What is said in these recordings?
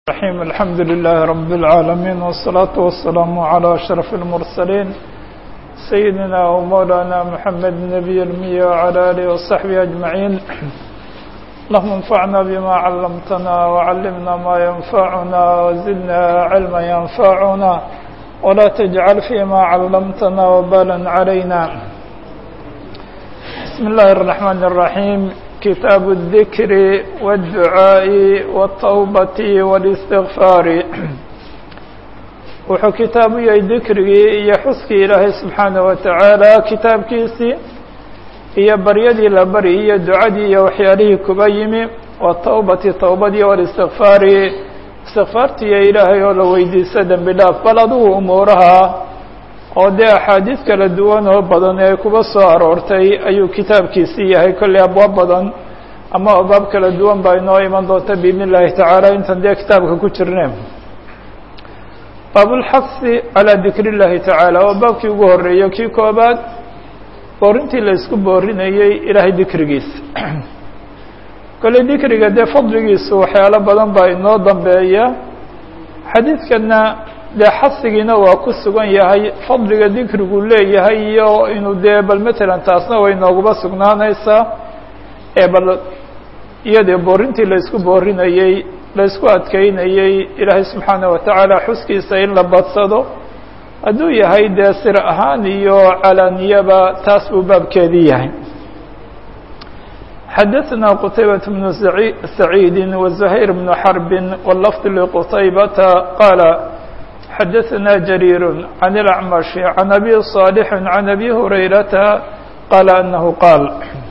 الرحيم الحمد لله رب العالمين والصلاة والسلام على أشرف المرسلين سيدنا ومولانا محمد النبي المية وعلى آله وصحبه أجمعين اللهم انفعنا بما علمتنا وعلمنا ما ينفعنا وزدنا علما ينفعنا ولا تجعل فيما علمتنا وبالا علينا بسم الله الرحمن الرحيم كتاب الذكر والدعاء والتوبة والاستغفار wuxuu kitaabu yahay dikrigii iyo xuskii ilaahay subxaanaه wa tacaala kitaabkiisii iyo baryadii la bari iyo ducadii iyo waxyaalihii kuba yimi watawbati towbadii walistikfaari istikfaartiiyo ilaahay oo la weydiisto dembi dhaaf bal adugu umuuraha oo dee axaadiis kala duwan oo badan ee kuba soo aroortay ayuu kitaabkiisii yahay kolley abwaab badan ama abaab kala duwan baa inoo iman doonta biidn اllahi tacaala intan dee kitaabka ku jirne baabulxaqsi calaa dikr اllahi tacaala waa baabkii ugu horeeyo kii koobaad boorintii la isku boorinayey ilaahay dikrigiisa kolley dikriga dee fadligiisu waxyaalo badan baa inoo dambeeya xadiidkana dee xasigiina waa ku sugan yahay fadliga dikrigu leeyahay iyo inuu dee bal matalan taasna way nooguba sugnaanaysaa ee bal iyadee boorintii la isku boorinayey la isku adkeynayey ilaahay subxaana wa tacaala xuskiisa in la badsado hadduu yahay dee sir ahaan iyo calaaniyaba taas buu baabkeedii yahay xadaثna qtaybaة بن سacيidi وزhayr بن xرb والlفظ لqtaybata qاala xadaثna جرير عن الأعمش عن أbي صالح عن أbي هريرةa qال أنه qاal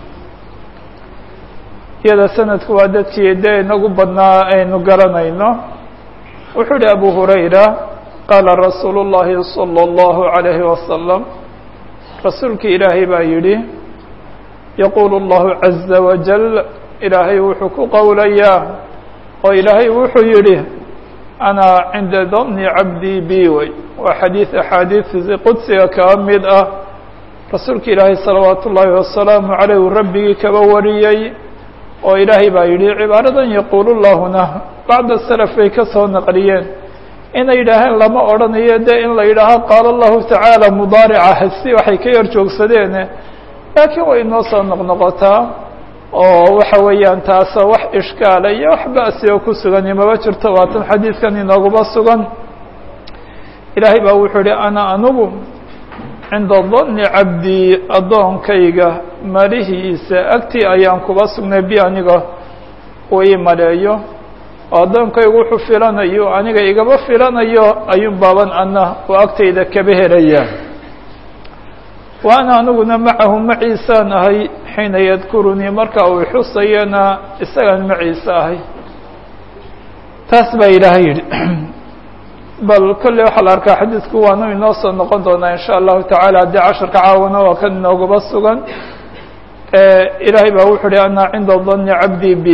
iyada sanadku waa dadkii de inagu badnaa aynu garanayno wuxuu uhi أbو هurayرة qaala rasuul الlahi صلى الlه عليه وسلم rasuulki ilaahay baa yihi yquل الlه عزa وaجل ilaahay wuxuu ku qowlayaa oo ilaahay wuxuu yihi أna cinda dni cabdii bi wey waa xadiiث axaadiiثi qudsiga kaba mid ah rasuulka ilaahay salawaat ullaahi wasalaamu عaleyh uu rabbigii kaba wariyey oo ilaahay baa yihi cibaaradan yaquul llahuna bacda slf bay ka soo naqliyeen inay yidhaaheen lama odhanayo de in la yidhaaho qaala الlahu taعaalى mudaarica hasi waxay ka yar joogsadeen laakiin way inoo soo noqnoqotaa oo waxa weeyaan taasa wax ishkaala iyo wax ba'si oo ku sugani maba jirto waatan xadiidkan inooguba sugan ilaahay baa wuxuu ihi ana anugu cinda danni cabdii addoonkayga malihiisa agtii ayaan kuba sugnay bi aniga uu ii maleeyo oo addoonkaygu wuxuu filanayo aniga igaba filanayo ayuun baaban ana oo agtayda kaba helaya wa ana aniguna macahu maciisaan ahay xiina yadkurunii marka uu xusayana isagaan maciise ahay taas baa ilaahay yidhi bal kolley waxaa la arkaa xadiidku waanu inoo soo noqon doonaa in sha allahu tacaala haddii casharka caawana waa kan inooguba sugan ilaahay baa wuxuu uhi ana cinda danni cabdii bi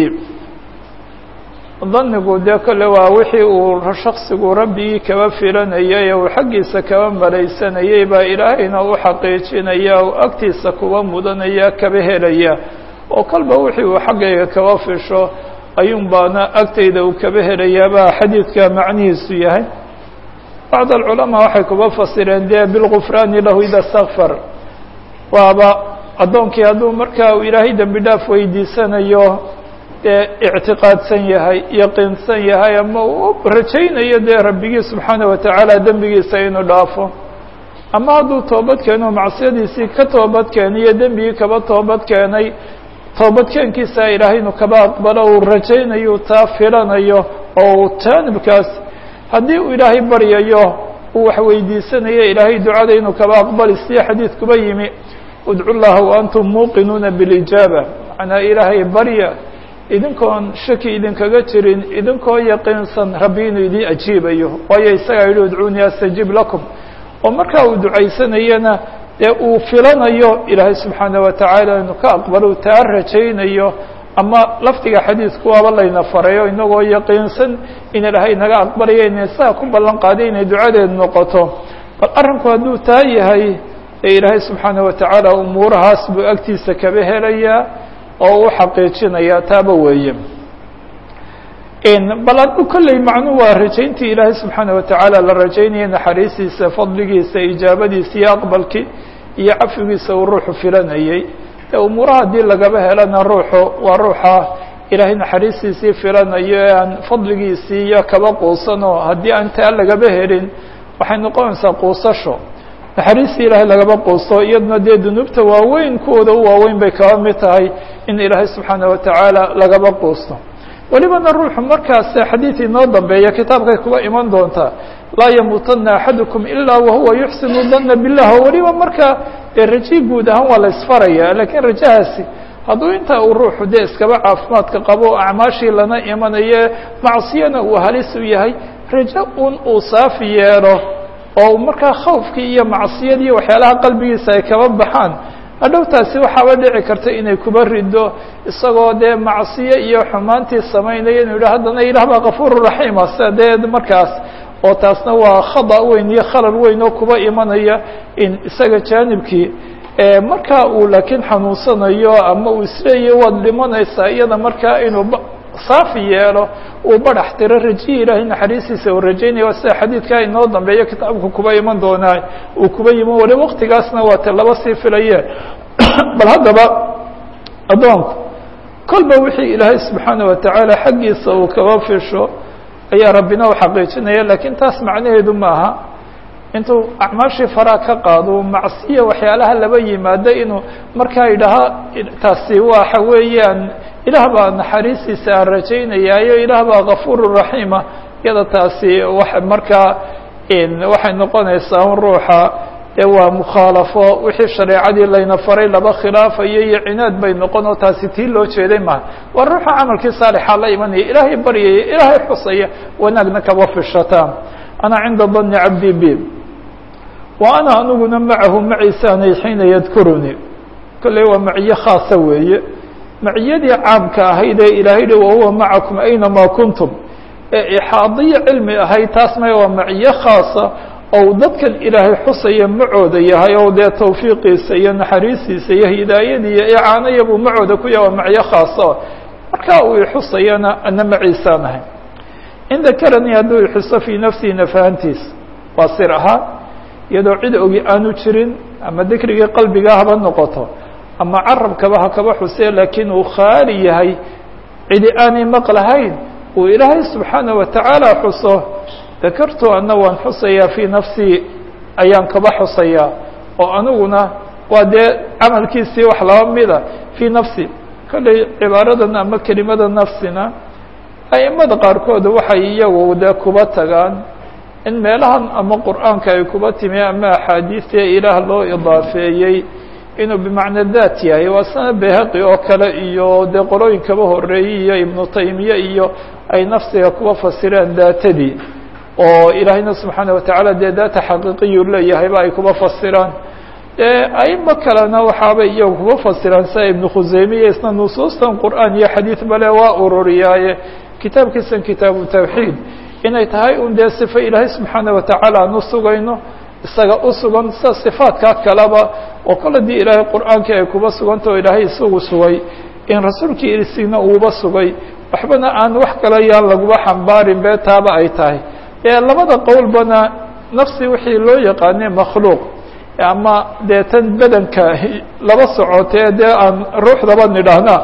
danigu dee kolle waa wixii uu shaksigu rabbigii kaba filanayay ee uu xaggiisa kaba malaysanayay baa ilaahayna u xaqiijinaya oo agtiisa kuba mudanaya kaba helaya oo kalba wixii uu xaggayga kaba fisho ayuun baana agtayda uu kaba helayaa baa xadiidka macnihiisu yahay bacd alculamaa waxay kuba fasireen dee bilgufraani lahu ida stakfar waaba addoonkii hadduu markaa uu ilaahay dembi dhaaf weydiisanayo dee ictiqaadsan yahay yaqiinsan yahay ama uu rajaynayo dee rabbigii subxaana wa tacaala dembigiisa inuu dhaafo ama hadduu toobad keeno macsiyadiisii ka toobad keeniyo dembigii kaba toobad keenay toobadkeenkiisa ilaahay inuu kaba aqbalo uu rajaynayo taa filanayo oo uu jaanibkaas haddii uu ilaahay baryayo uu wax weydiisanayo ilaahay ducada inuu kaba aqbali siya xadiidkuba yimi udcu llaha wa antum muuqinuuna bilijaaba macnaa ilaahay barya idinkoon shaki idinkaga jirin idinkoo yaqiinsan rabbi inuu idin ajiibayo waayo isagaa yihi udcuunii astajib lakum oo markaa uu ducaysanayana dee uu filanayo ilaahay subxaana wa tacaala inuu ka aqbalo taa rajaynayo ama lafdiga xadiidku waaba layna farayo inagoo yaqiinsan in ilaahay naga aqbalaya inay saa ku ballan qaaday inay ducadeed noqoto bal arrinku hadduu taa yahay ee ilaahay subxaana wa tacaala umuurahaas buu agtiisa kaba helayaa oo u xaqiijinaya taaba weeye bal adu kolley macnuu waa rajayntii ilaahay subxaana watacaala la rajaynaya naxariistiisa fadligiisa ijaabadiisa iyo aqbalkii iyo cafigiisa uu ruuxu filanayey de umuuraha haddii lagaba helana ruuxu waa ruuxa ilaahay naxariistiisii filanayo ee aan fadligiisii iyo kaba quusano haddii aan taa lagaba helin waxay noqonaysaa quusasho naxariistii ilaahay lagaba quusto iyaduna dee dunuubta waaweyn kuwooda u waaweyn bay kaba mid tahay in ilaahay subxaana watacaala lagaba quusto welibana ruuxu markaas xadiid inoo dambeeya kitaabkay kuba iman doontaa laa yamuutana axadukum ilaa wahuwa yuxsinu dana bilah o weliba markaa dee raji guud ahaan waa la isfaraya lakiin rajahaasi hadduu intaa uu ruuxu dee iskaba caafimaadka qabo acmaashii lana imanaye macsiyana uu halis u yahay rajo un uu saafi yeelo oo markaa khawfkii iyo macsiyadii waxyaalaha qalbigiisa ay kaba baxaan hadhowtaasi waxaaba dhici karta inay kuba rido isagoo dee macsiyo iyo xumaantii samaynaya inu yidha haddana ilaah baa kafuuru raxiima sida dee markaas oo taasna waa khada weyn iyo khalal weyn oo kuba imanaya in isaga jaanibkii markaa uu laakiin xanuunsanayo ama uu isleeyahy waad dhimanaysaa iyada markaa inuu saafi yeelo uu badax tiro rajiyi ilaahay naxariistiisa uu rajaynaya sida xadiidkaa inoo dambeeyo kitaabku kuba iman doonaa uu kuba yimi wali waktigaasna waa te laba sii filaye bal haddaba addoonku kolba wixii ilaahay subxaana watacaala xaggiisa uu kaba fisho ayaa rabbina u xaqiijinaya lakiin taas macnaheedu maaha intuu acmaashii faraa ka qaado macsiya waxyaalaha laba yimaado inuu markaa idhaha taasi waxa weeyaan ilaah baa naxariistiisa aan rajaynayaayo ilaah baa kafuuru raxiima iyada taasi wa markaa waxay noqonaysaa un ruuxa dee waa mukhaalafo wixii shareecadii layna faray laba khilaafayo iyo cinaad bay noqon oo taasi tii loo jeeday maha waa ruuxa camalkii saalixa la imanaya ilaahay baryaya ilaahay xusaya wanaagna kaba fishataa ana cinda dani cabdi bi wa ana aniguna macahu maciisaanay xiina yadkuruni kolley waa maciye khaasa weeye maciyadii caamka ahayd ee ilaahay dhi wahuwa macakum aynamaa kuntum ee ixaadiyo cilmi ahayd taas may waa maciye khaasa ou dadkan ilaahay xusaya macooda yahay oo dee tawfiiqiisa iyo naxariistiisa iyo hidaayadii iyo icaanaya buu macooda ku yahay waa maciye khaasa markaa uu ixusayana ana maciisaan ahay in dakaranii hadduu ixuso fii nafsihi nafahantiisa waa sir ahaan iyadoo cid ogi aanu jirin ama dikrigii qalbiga haba noqoto ama carabkaba ha kaba xusee laakiin uu khaali yahay cidi aanay maqlahayn uu ilaahay subxaana watacaala xuso dakartu ana waan xusayaa fii nafsii ayaan kaba xusayaa oo aniguna waa dee camalkiisii wax laba mida fii nafsi kolley cibaaradan ama kelimada nafsina aimada qaarkood waxay iyagu dee kuba tagaan in meelahan ama qur'aanka ay kuba timi ama axaadiista ilaah loo idaafeeyey inuu bimacna daat yahay waa sana behaqi oo kale iyo dee qolooyin kaba horeeyey iyo ibnu taymiye iyo ay nafsiga kuba fasireen daatadii oo ilaahayna subxaana watacaala dee daata xaqiiqiyu leeyahayba ay kuba fasiraan dee aimo kalena waxaabay iyagu kuba fasiraan sida ibnu khuseymiya isna nusuustan qur'aan iyo xadiid bale waa ururiyaaye kitaabkiisan kitaabu tawxiid inay tahay un dee sifo ilaahay subxaana watacaala aan u sugayno isaga u sugan sida sifaadkaa kaleba oo kol hadii ilaahay qur'aankii ay kuba suganta oo ilaahay isagu sugay in rasuulkii isina uuba sugay waxbana aan wax kale yaan laguba xambaarin bee taaba ay tahay ee labada qowlbana nafsi wixii loo yaqaane makhluuq ama dee tan bedanka laba socotee dee aan ruuxdaba nidhaahna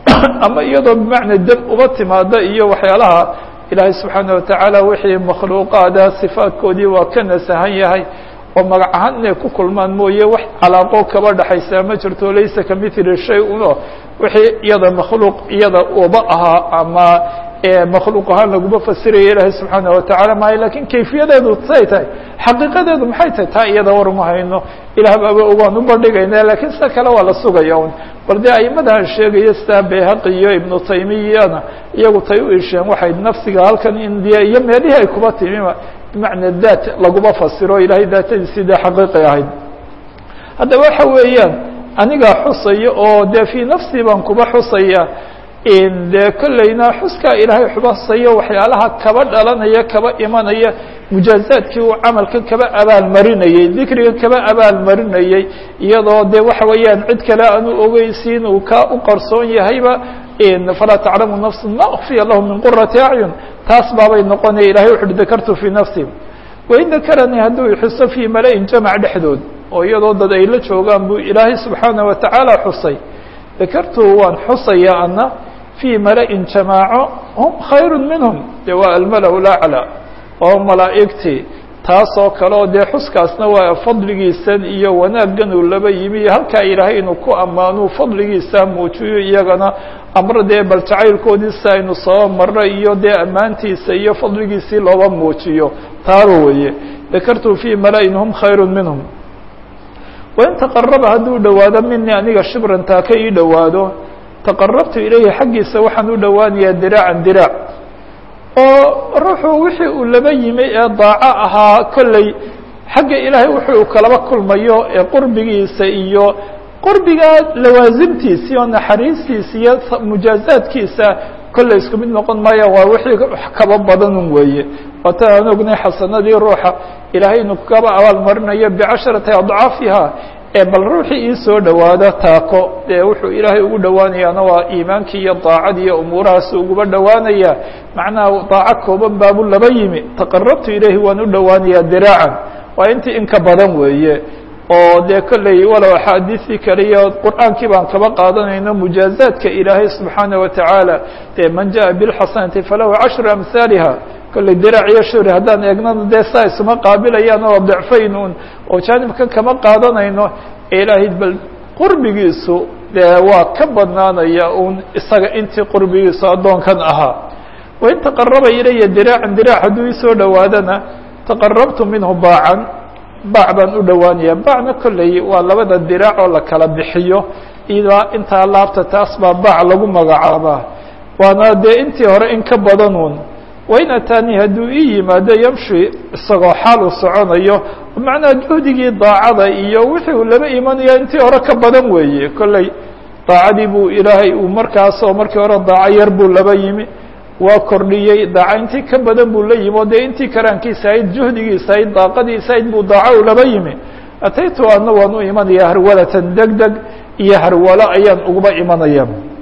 ama iyadoo bimacna deb uba timaada iyo waxyaalaha ilaahay subxaana watacaala wixii makhluuqaada sifaadkoodii waa ka nasahan yahay oo magac ahaan inay ku kulmaan mooye wax calaaqo kaba dhexaysaa ma jirto laysa kamithli shay uno wixii iyada makhluuq iyada uba ahaa ama makhluuq ahaan laguma fasiraya ilaahay subxaana watacaala maayo lakin kayfiyadeedu say tahay xaqiiqadeedu maxay tahay taa iyada war ma hayno ilaah baaba ogaan u bandhigayna lakiin sida kale waa la sugaya un bal dee aimadahan sheegaya sida behaqi iyo ibnu taymiyana iyagu tay u isheen waxay nafsiga halkan indiya iyo meelihii ay kuba timima bimacna daat laguma fasiro ilahay daatadiisii dee xaqiiqi ahayd haddaba waxa weeyaan anigaa xusaya oo dee fii nafsi baan kuba xusaya dee kollayna xuskaa ilaahay xubasayo waxyaalaha kaba dhalanaya kaba imanaya mujaazaadkii uu camalkan kaba abaalmarinayey dikrigan kaba abaalmarinayey iyadoo dee waxa weeyaan cid kale aanu ogeysiin uu ka u qarsoon yahayba falaa taclamu nafsu ma ukfiya lahu min qurati acyun taas baabay noqonaya ilahay wuxu uhi dakartu fii nafsi wain dakaranii hadduu xuso fii mala-in jamac dhexdood oo iyadoo dad ay la joogaan buu ilaahay subxaana wa tacaala xusay dakartu waan xusaya ana fii mala-in jamaaco hum khayru minhum de waa almala laclى oo malaa'igtii taasoo kale oo dee xuskaasna waa fadligiisan iyo wanaaggan uu laba yimi iyo halkaa ilaahay inuu ku ammaanuu fadligiisa muujiyo iyagana amro dee bal jacaylkoodiisa aynu soo marro iyo dee ammaantiisa iyo fadligiisii looba muujiyo taaba weeye dakartu fii mala-in hum khayru minhum wain taqaraba hadduu dhowaado minii aniga shibran taa ka ii dhowaado taqarabtu ilayhi xaggiisa waxaan u dhowaanayaa diraacan diraac oo ruuxuu wixii uu laba yimi ee daaco ahaa kolley xagga ilaahay wuxuu kalaba kulmayo ee qurbigiisa iyo qurbigaa lawaasimtiisi oo naxariistiisa iyo mujaazaadkiisa kolley isku mid noqon maayaan waa wixii kaba badanun weeye waata aan ognay xasanadii ruuxa ilaahay inuu kaba abaal marinayo bicasharati adcaafiha ee bal ruuxii ii soo dhowaado taako dee wuxuu ilaahay ugu dhowaanayaana waa iimaankii iyo daacadii iyo umuurahaas uguba dhowaanaya macnaha daaco kooban baabu laba yimi taqarabtu ilayhi waan u dhowaanayaa diraacan waa intii in ka badan weeye oo dee kolley walow axaadiisii kale iyo qur'aankii baan kaba qaadanayno mujaazaadka ilaahay subxaana wa tacaala dee man jaءa bilxasanati falahu cashru amhaaliha kolley diraac iyo shuri haddaan eegnana dee saa isuma qaabilayaan oo dicfayn un oo jaanibkan kama qaadanayno ilaahay bal qurbigiisu dee waa ka badnaanaya un isaga intii qurbigiisu addoonkan ahaa wain taqaraba ilaya diraacan diraac hadduu isoo dhowaadana taqarabtu minhu baacan baac baan u dhowaanaya baacna kolley waa labada diraac oo la kala bixiyo idaa intaa laabta taas baa baac lagu magacaabaa waana dee intii hore in ka badanuun wain ataanii hadduu ii yimaado yamshi isagoo xaal u soconayo macnaha juhdigii daacada iyo wixii uu laba imanayo intii hore ka badan weeye kolley daacadii buu ilaahay uu markaasoo markii hore daaco yar buu laba yimi waa kordhiyey daaco intii ka badan buu la yimi o dee intii karaankiisa ahayd juhdigiisa ahayd daaqadiisa ahayd buu daaco u laba yimi ataytu adna waan u imanaya harwalatan deg deg iyo harwalo ayaan uguba imanaya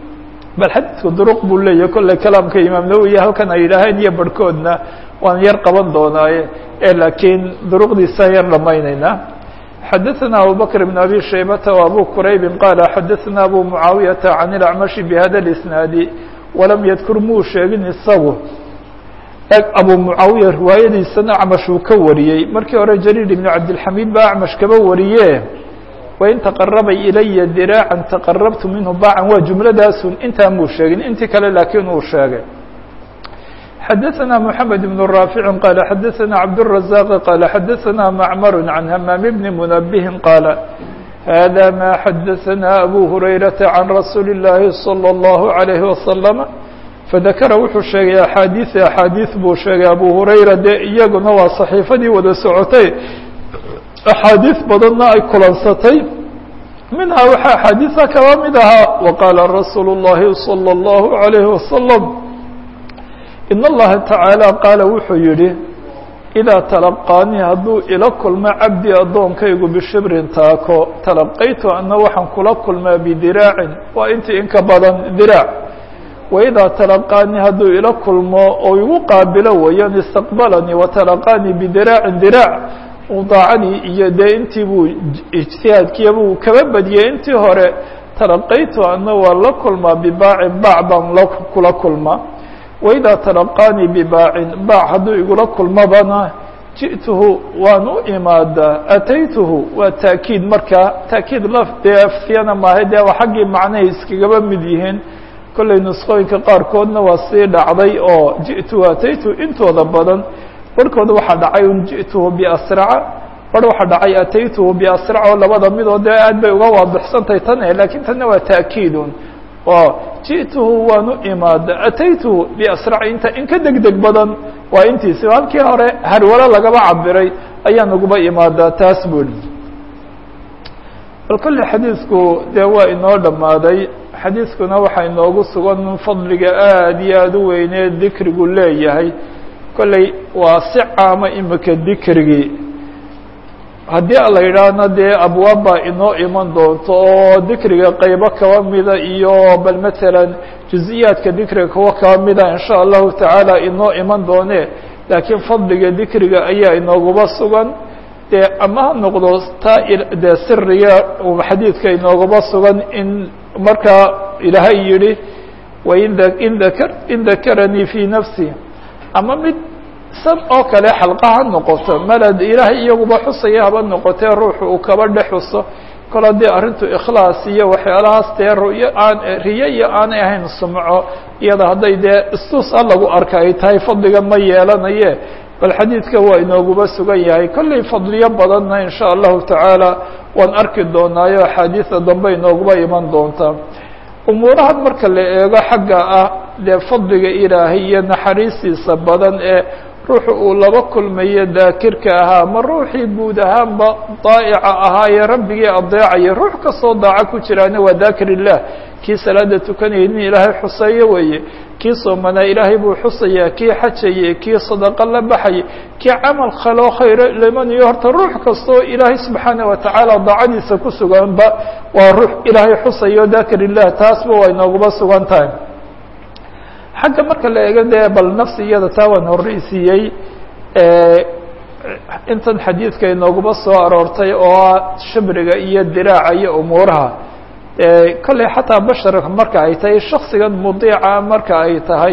bal xadiidku duruq buu leeyahy kolley kalaamka imaam nawowi halkan ay yidhaaheen iyo barhkoodna waan yar qaban doonaaye e laakiin duruqdiisaan yar dhamaynaynaa xadaثna abu bkr بn abi shaybata و abu quraybi qaala xadaثna abu mucaawiyaةa can اlacmashi bhada اisnaadi walam yadkur muu sheegin isagu eg abu mucaawiya riwaayadiisana acmash uu ka wariyey markii hore jariir ibn cabdilxamiid baa acmash kaba wariye wain taqaraba ilaya diraacan taqarabtu minhu baacan waa jumladaasun intaan muu sheegin intii kale laakiin uu sheegay xadaثna mحamed بن raafici qaala xadaثna cabdالرaزاq qaala xadaثna macmar can hamaam bni munabihi qaala hada ma xadaثna abu hurayraةa can rasuuli الlahi slى الlahu عalayه waslama fadakara wuxuu sheegay axaadiiث axaadiiث buu sheegay abu hurayra dee iyaguna waa صaxiifadii wada socotay axaadiiث badanna ay kulansatay minhaa waxaa axaadiiثa kaba mid ahaa waqaala rasuulu الlahi slى الlahu عalayه waslم in اllaha tacaalى qaala wuxuu yihi idaa talaqaanii hadduu ila kulmo cabdi addoonkaygu bishibrin taako talaqaytu ana waxaan kula kulmaa bidiraacin waa intii inka badan diraac waidaa talaqaanii hadduu ila kulmo oo igu qaabilo wayan istaqbalanii watalaqaanii bidiraacin diraac daacadii iyo dee intii buu ijtihaadkiya buu kaba badiyey intii hore talaqaytu ana waa la kulmaa bibaacin baac baan la kula kulmaa waidaa talaqaanii bibaacin baac hadduu igula kulmabana ji'tuhu waan u imaadaa ataytuhu waa taakiid markaa taakiid laf dee afsiyana maahay dee waa xaggii macnahay iskagaba mid yihiin kollay nusqooyinka qaarkoodna waa sii dhacday oo ji'tuhu ataytuhu intooda badan barhkooda waxaa dhacay un ji'tuhu biasraca bar waxaa dhacay ataytuhu biasrac oo labada midoo dee aad bay uga waadixsantahay tan e lakiin tanna waa taakiidun oo ji'tuhu waan u imaada ataytuhu biasrac inta in ka deg deg badan waa intiisi halkii hore harwalo lagaba cabiray ayaan uguba imaadaa taas buri bal kolley xadiidku dee waa inoo dhammaaday xadiidkuna waxaa inoogu sugan fadliga aada iyo aada u weynee dikrigu leeyahay kolley waa si caama imika dikrigii haddii la yidhaahna dee abwaab baa inoo iman doonto oo dikriga qeybo kaba mida iyo bal matalan juز'iyaadka dikriga kuwa kaba mida in sha allahu tacaala inoo iman doone laakiin fadliga dikriga ayaa inooguba sugan dee ama ha noqdo taa dee siriga xadiidka inooguba sugan in markaa ilaahay yihi wain in dakar in dakaranii fii nafsi ama mid san oo kale xalqa ha noqoto malad ilaahay iyaguba xusaya haba noqotee ruuxu uu kaba dhex xuso kol haddii arrintu ikhlaas iyo waxyaalahaas dee ruyo aan riyo iyo aanay ahayn sumco iyada hadday dee istuus a lagu arka ay tahay fadliga ma yeelanaye bal xadiidka waa inooguba sugan yahay kollay fadliyo badanna in sha allahu tacaala waan arki doonaayo axaadiida dambe inooguba iman doonta umuurahan marka la eego xagga ah dee fadliga ilaahay iyo naxariistiisa badan ee ruuxu uu laba kulmayo daakirka ahaa ma ruuxii guud ahaanba daa'ica ahaa ee rabbigii adeecaya ruux kastoo daaco ku jiraana waa daakir illah kii salaada tukanayay nin ilaahay xuseeyo weeye kii soomanaa ilaahay buu xusayaa kii xajayay kii sadaqo la baxayay kii camal kaloo khayro limanayo horta ruux kastoo ilaahay subxaana wa tacaala daacadiisa ku suganba waa ruux ilaahay xusayo daakir illah taasba waa inooguba sugan tahay xagga marka la eego dee bal nafsi iyada taa waan horreysiiyey intan xadiidka inooguba soo aroortay oo ah shabriga iyo diraaca iyo umuuraha kolley xataa basharka marka ay tahay shaksigan mudiica marka ay tahay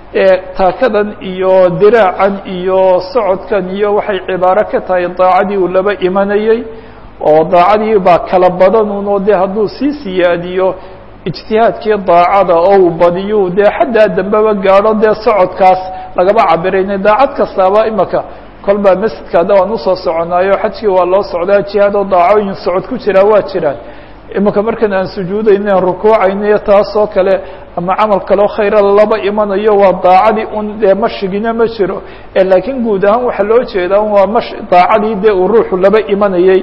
taakadan iyo diraacan iyo socodkan iyo waxay cibaaro ka tahay daacadii uu laba imanayey oo daacadii baa kala badanun oo dee hadduu sii siyaadiyo ijtihaadkii daacada oo uu badiyu dee xaddaa dambeba gaadho dee socodkaas lagaba cabirayna daacad kastaaba imaka kolbaa masjidka hadda waan usoo soconaayo xajkii waa loo socdaa jihaad oo daacooyin socod ku jiraa waa jiraan imika markan aan sujuudayno aan rukuucaynayo taasoo kale ama camal kaleo khayra laba imanayo waa daacadii un dee mashigina ma jiro laakiin guud ahaan waxaa loo jeedaa waa mash daacadii dee uu ruuxu laba imanayey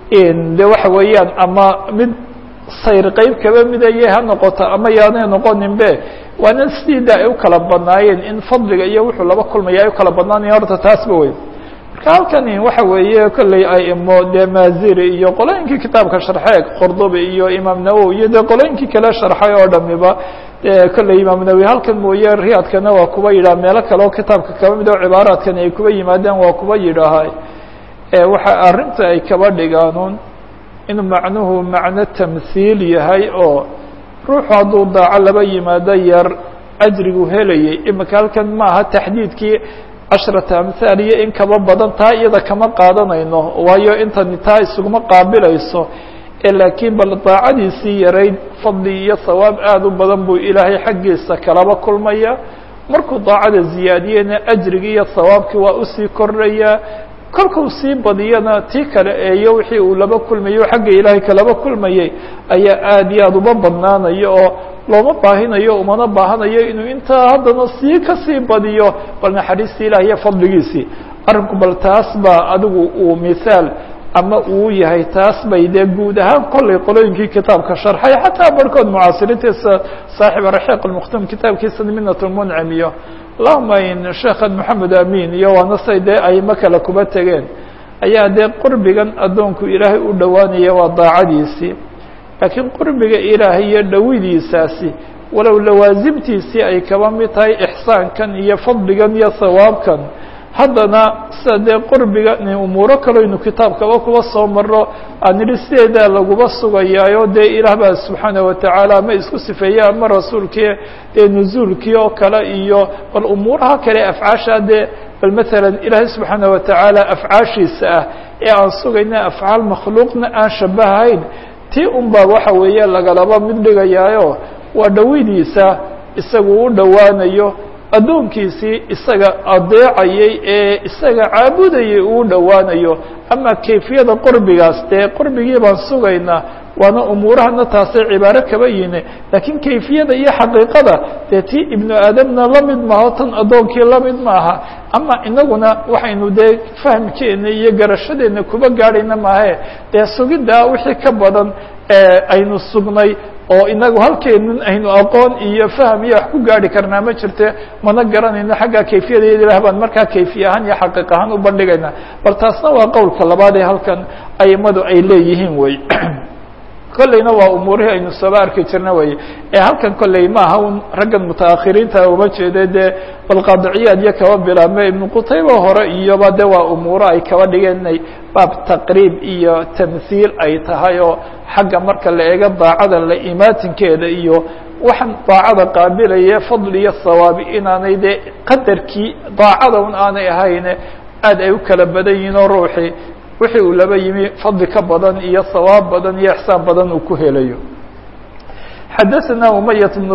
de waxa weeyaan ama mid sayr qeyb kaba midayay ha noqoto ama yaanay noqoninbe waana sidaa ay u kala badnaayeen in fadliga iyo wuxuu laba kulmaya ay u kala badnaanayen horta taasba wey marka halkani waxa weeye kolley aimo dee maaziri iyo qolooyinkii kitaabka sharxee qordobi iyo imaam nawowi iyo dee qolooyinkii kale sharxay oo dhamiba kolley imaam nawowi halkan mooye riyaadkana waa kuba yidhaha meelo kale oo kitaabka kaba mid oo cibaaraadkani ay kuba yimaadeen waa kuba yidhaahay waxa arrinta ay kaba dhigaanun inuu macnuhu macno tamhiil yahay oo ruuxu hadduu daaco laba yimaado yar ajrigu helayay imika halkan maaha taxdiidkii cashrata amhaal iyo in kaba badan taa iyada kama qaadanayno waayo intani taa isuguma qaabilayso laakiin bal daacadiisii yarayd fadli iyo sawaab aada u badan buu ilaahay xaggiisa kalaba kulmaya markuu daacada ziyaadiyena ajrigii iyo sawaabkii waa usii kordhayaa kolkuu sii badiyana tii kale eeyo wixii uu laba kulmayo xagga ilaahay kalaba kulmayay ayaa aada iyo aada uba badnaanayo oo looma baahinayo umana baahanayo inuu intaa haddana sii kasii badiyo bal naxariistii ilaah iyo fadligiisii arrinku bal taas baa adigu uu mithaal ama uu yahay taas bay dee guud ahaan kollay qolooyinkii kitaabka sharxay xataa barhkood mucaasiriintiisa saaxiib raxiiq almukhtum kitaabkiisa minat lmuncim iyo allahuma in sheekhan moxamed amin iyo waana say dee aymo kale kuba tegeen ayaa dee qurbigan addoonku ilaahay u dhowaanaya waa daacadiisii laakiin qurbiga ilaahay iyo dhowidiisaasi walow lawaasimtiisii ay kaba mid tahay ixsaankan iyo fadligan iyo sawaabkan haddana sida dee qurbiga umuuro kaloynu kitaabkaba kuba soo maro aan idhi sideedaa laguba sugayaayo dee ilaah baa subxaana watacaala ama isku sifeeye ama rasuulkii dee nuzuulkii oo kale iyo bal umuuraha kale afcaasha dee bal maalan ilaahay subxaana watacaala afcaashiisa ah ee aan sugayna afcaal makhluuqna aan shabahayn tii un baa waxa weeye lagalaba mid dhigayaayo waa dhowidiisa isagu u dhowaanayo addoonkiisii isaga adeecayay ee isaga caabudayay uu dhowaanayo ama kayfiyada qurbigaas dee qurbigii baan sugaynaa waana umuurahana taasay cibaaro kaba yine laakiin kayfiyada iyo xaqiiqada dee tii ibnu aadamna la mid maaho tan addoonkii la mid maaha ama inaguna waxaynu dee fahmkeena iyo garashadeena kuba gaadhayna maahe dee sugiddaa wixii ka badan aynu sugnay oo inagu halkeenan aynu aqoon iyo fahm iyo wax ku gaari karnaa ma jirte mana garanayno xagga kayfiyadeeda ilah baan markaa kayfiye ahaan iyo xaqiiq ahaan u bandhigayna bal taasna waa qowlka labaad ee halkan aimadu ay leeyihiin wey kolleyna waa umuurihii aynu sooba arki jirna wey ee halkan kolley maaha un raggan mutaakhiriinta uma jeeda dee bal qaadiciyaad iyo kaba bilaabme ibnu qutayba hore iyoba de waa umuuro ay kaba dhigeen inay baab taqriib iyo tamhiil ay tahay oo xagga marka la eego daacada la imaatinkeeda iyo waxaan daacada qaabilaya fadli iyo sawaabi inaanay dee qadarkii daacada un aanay ahayne aad ay u kala badan yihiin oo ruuxii wixii uu laba yimi fadli ka badan iyo sawaab badan iyo ixsaan badan uu ku helayo xadaثna umayaة بن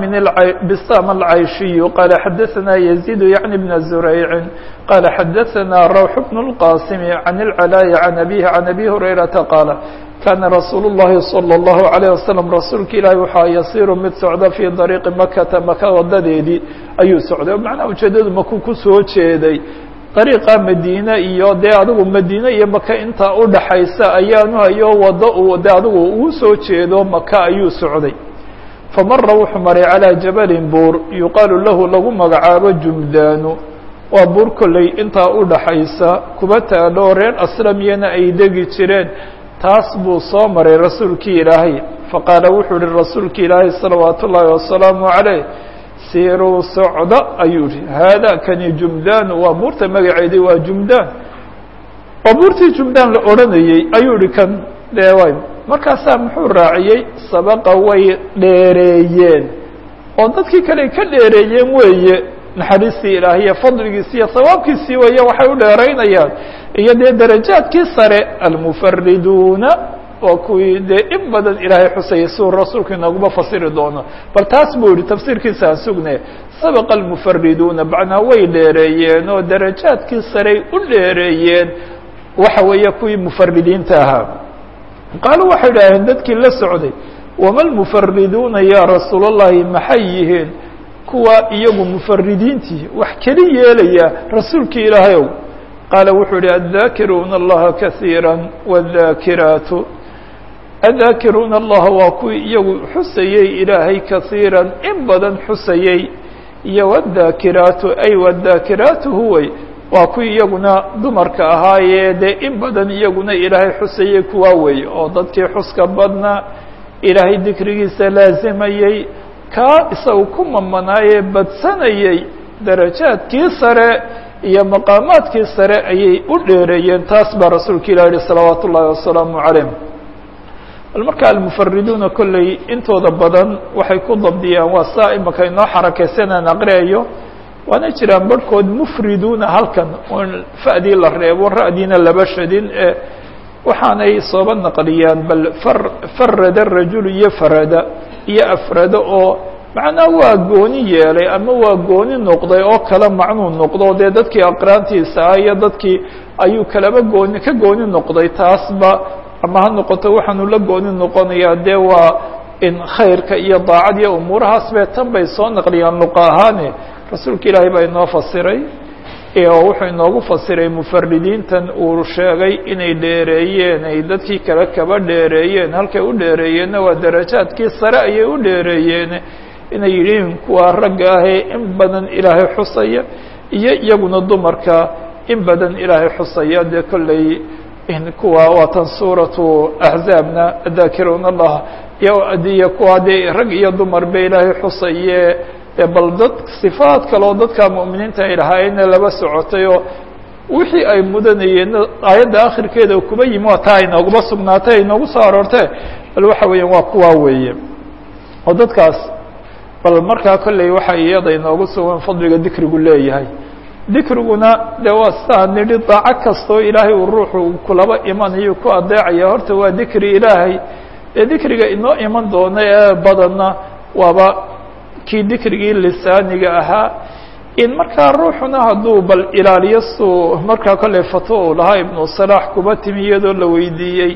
bsam العayشhiي qala xadaثna يزيد yعnي بن زurayع qala xadaثna rawح بن الqاsim عن العلاء عن أbيه عن أbي هurayرaةa qاala kana rasuul الlahi صلى الlaه عليه وsلم rasuulka ilaahi waxaa yasiru mid socda fي طariiqi makata maka wadadeedii ayuu socday macnaha ujeedadu maku kusoo jeeday dariiqa madiine iyo dee adigu madiine iyo maka intaa udhaxaysa ayaanu hayo wado uu de adigu uu soo jeedo maka ayuu socday famara wuxuu maray calىa jabalin buur yuqaalu lahu lagu magacaabo jumdaanu waa buur kolley intaa udhaxaysa kuba taadho reer aslamiyana ay degi jireen taas buu soo maray rasuulkii ilaahay faqaala wuxuu ihi rasuulki ilaahay salawaat ullaahi wasalaamu عaleyh siruu socda ayuu yihi haada kani jumdaanu waa buurta magaceedii waa jumdaan oo buurtii jumdaan la odhanayey ayuu yihi kan dee markaasaa muxuu raaciyey sabaqa way dheereeyeen oo dadkii kale ka dheereeyeen weeye naxariistii ilaahiya fadligiisi iyo sawaabkiisii weeye waxay u dheeraynayaan iyo dee darajaadkii sare almufariduuna waa kuwii dee in badan ilaahay xusayay siuu rasuulku inaguma fasiri doono bal taas buu yihi tafsiirkiisa aan sugne sabaqa almufariduuna macnaa way dheereeyeen oo darajaadkii sarey u dheereeyeen waxa weeye kuwii mufaridiinta ahaa qaalu waxay idhaaheen dadkii la socday wama lmufariduuna ya rasuul اllahi maxay yihiin kuwa iyagu mufaridiintii wax keli yeelaya rasuulkii ilaahayow qaala wuxuu yihi aلdaakiruuna allaha kasiira wاdaakiraatu aلdaakiruuna allaha waa kuwii iyagu xusayey ilaahay kasiiran in badan xusayey iyo wاdaakiraatu ay wadaakiraatu huway waa kuwii iyaguna dumarka ahaayee dee in badan iyaguna ilaahay xusayey kuwaa weeye oo dadkii xuska badna ilaahay dikrigiisa laazimayey kaa isagu ku mamanaayee badsanayey darajaadkii sare iyo maqaamaadkii sare ayay u dheereeyeen taas baa rasuulka ilah yihi salawaat ullaahi wasalaamu calayh bal marka almufariduuna kolley intooda badan waxay ku dabdiyaan waa saa imaka inoo xarakaysanaan aqriayo waana jiraan barhkood mufriduuna halkan oon fa'dii la reebo ra'diina laba shadin ee waxaanay sooba naqliyaan bal far farada rajulu iyo farada iyo afrada oo macnaa waa gooni yeelay ama waa gooni noqday oo kala macnuu noqdo dee dadkii aqraantiisa ah iyo dadkii ayuu kalaba gooni ka gooni noqday taasba ama ha noqoto waxaanu la gooni noqonayaa dee waa in khayrka iyo daacad iyo umuurahaas be tan bay soo naqliyaan luqa ahaane rasuulka ilaahay baa inoo fasiray oo wuxuu inoogu fasiray mufaridiintan uu sheegay inay dheereeyeen ay dadkii kale kaba dheereeyeen halkay u dheereeyeenna waa darajaadkii sare ayay u dheereeyeen inay yidhiin kuwa ragga ahee in badan ilaahay xusaya iyo iyaguna dumarka in badan ilaahay xusaya dee kolley kuwa waatan suuratu axzaabna daakiruuna allah iyo kuwa dee rag iyo dumar ba ilaahay xusaye bal dad sifaad kaleo dadka mu'miniinta ay lahaayeenna laba socotay oo wixii ay mudanayeen aayadda akhirkeeda kuba yimi waa taa aynooguma sugnaatay aynoogu soo aroortee bal waxa weeyaan waa kuwaa weeye oo dadkaas bal markaa kolley waxa iyada inoogu sugan fadliga dikrigu leeyahay dikriguna dee waa sidaa nidhi daaco kastoo ilaahay uu ruuxu kulaba imanayo ku adeecaya horta waa dikri ilaahay dee dikriga inoo iman doona ee badanna waaba kii dikrigii lisaaniga ahaa in markaa ruuxuna hadduu bal ilaaliyo suu markaa kolley fatwo uu lahaa ibnu salaax kuba timi iyadoo la weydiiyey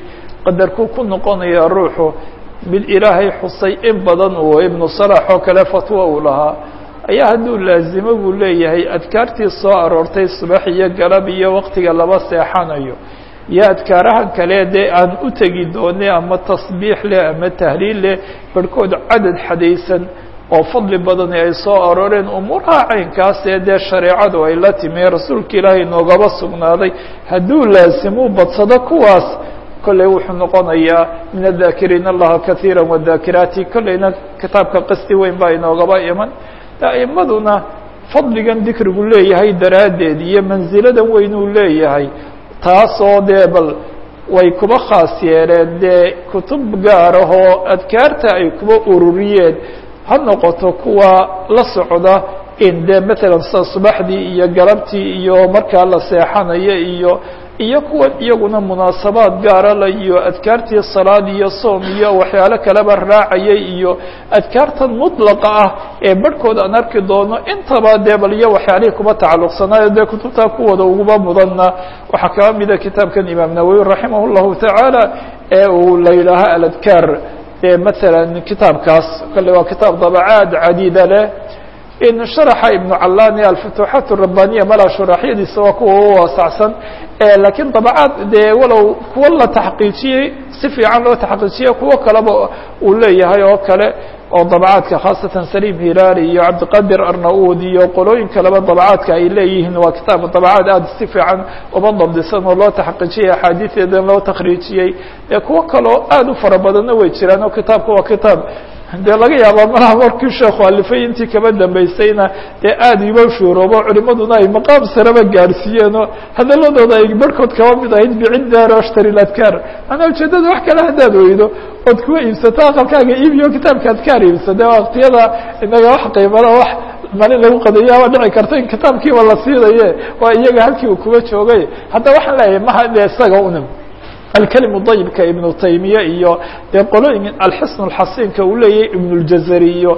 qadarkuu ku noqonaya ruuxu mid ilaahay xusay in badan uu ibnu salax oo kale fatwo uu lahaa ayaa hadduu laazimo buu leeyahay adkaartii soo aroortay subax iyo galab iyo waqtiga laba seexanayo iyo adkaarahan kale dee aan u tegi doonay ama tasbiix leh ama tahliil leh barhkood cadad xadaysan oo fadli badani ay soo arooreen umuuraha caynkaasee dee shareecadu ay la timi rasuulka ilaahay noogaba sugnaaday hadduu laazimuu badsado kuwaas kolley wuxuu noqonayaa min adakiriin allaha kaiira wadaakiraati kolleyna kitaabka qasti weyn baa inoogaba iman a'imaduna fadligan dikrigu leeyahay daraaddeed iyo mansiladan weyn uu leeyahay taasoo dee bal way kuba khaas yeeleen dee kutub gaar ahoo adkaarta ay kuba ururiyeen ha noqoto kuwa la socda in dee matalan sida subaxdii iyo galabtii iyo markaa la seexanayo iyo iyo kuwa iyaguna munaasabaad gaara la iyo adkaartii salaad iyo soom iyo waxyaalo kaleba raacayay iyo adkaartan mudlaqa ah ee barhkood aan arki doono intaba dee bal iyo waxyaalihii kuba tacalluqsanaayo dee kutubtaa kuwooda uguba mudanna waxaa kaba mida kitaabkan imaam nawowi raximah llahu tacaala ee uu la yidhaaho aladkaar ee matalan kitaabkaas kale waa kitaab dabacaad cadiida leh in sharaxa ibnu callani alfutuuxaat rabbaniya malaa shuraaxyadiisa waa kuwa u waasacsan lakiin dabcaad dee walow kuwa la taxqiijiyey si fiican loo taxqiijiyey kuwo kaleba uu leeyahay oo kale oo dabcaadka khaasatan saliim hilaali iyo cabdiqadir arnaud iyo qolooyin kaleba dabcaadka ay leeyihiin waa kitaab dabcaad aada si fiican uba dabdisan oo loo taxqiijiyey axaadiideedan loo takriijiyey kuwo kaleo aada u fara badanna way jiraan oo kitaabka waa kitaab dee laga yaaba malaha markii sheekhu alifay intii kaba dambaysayna dee aada iba shuuroobo culimaduna ay maqaam sareba gaarsiiyeen oo hadaladooda ay barhkood kaba mid ahayd bicid daar ashtari ladkaar manaa ujeedada wax kale haddaad weydo ood kuwa iibsato aqalkaaga iibiyo kitaabka adkaar iibsade waktiyada inaga wax qiimada wax malin lagu qadayaaba dhici karta in kitaabkiiba la siinaye waa iyaga halkii uu kuba joogay hadda waxaan leeyahay maha de isaga una alkelimu dayibka ibnu taymiya iyo dee qolooyin alxisn اlxasinka uu leeyahay ibn اljazari iyo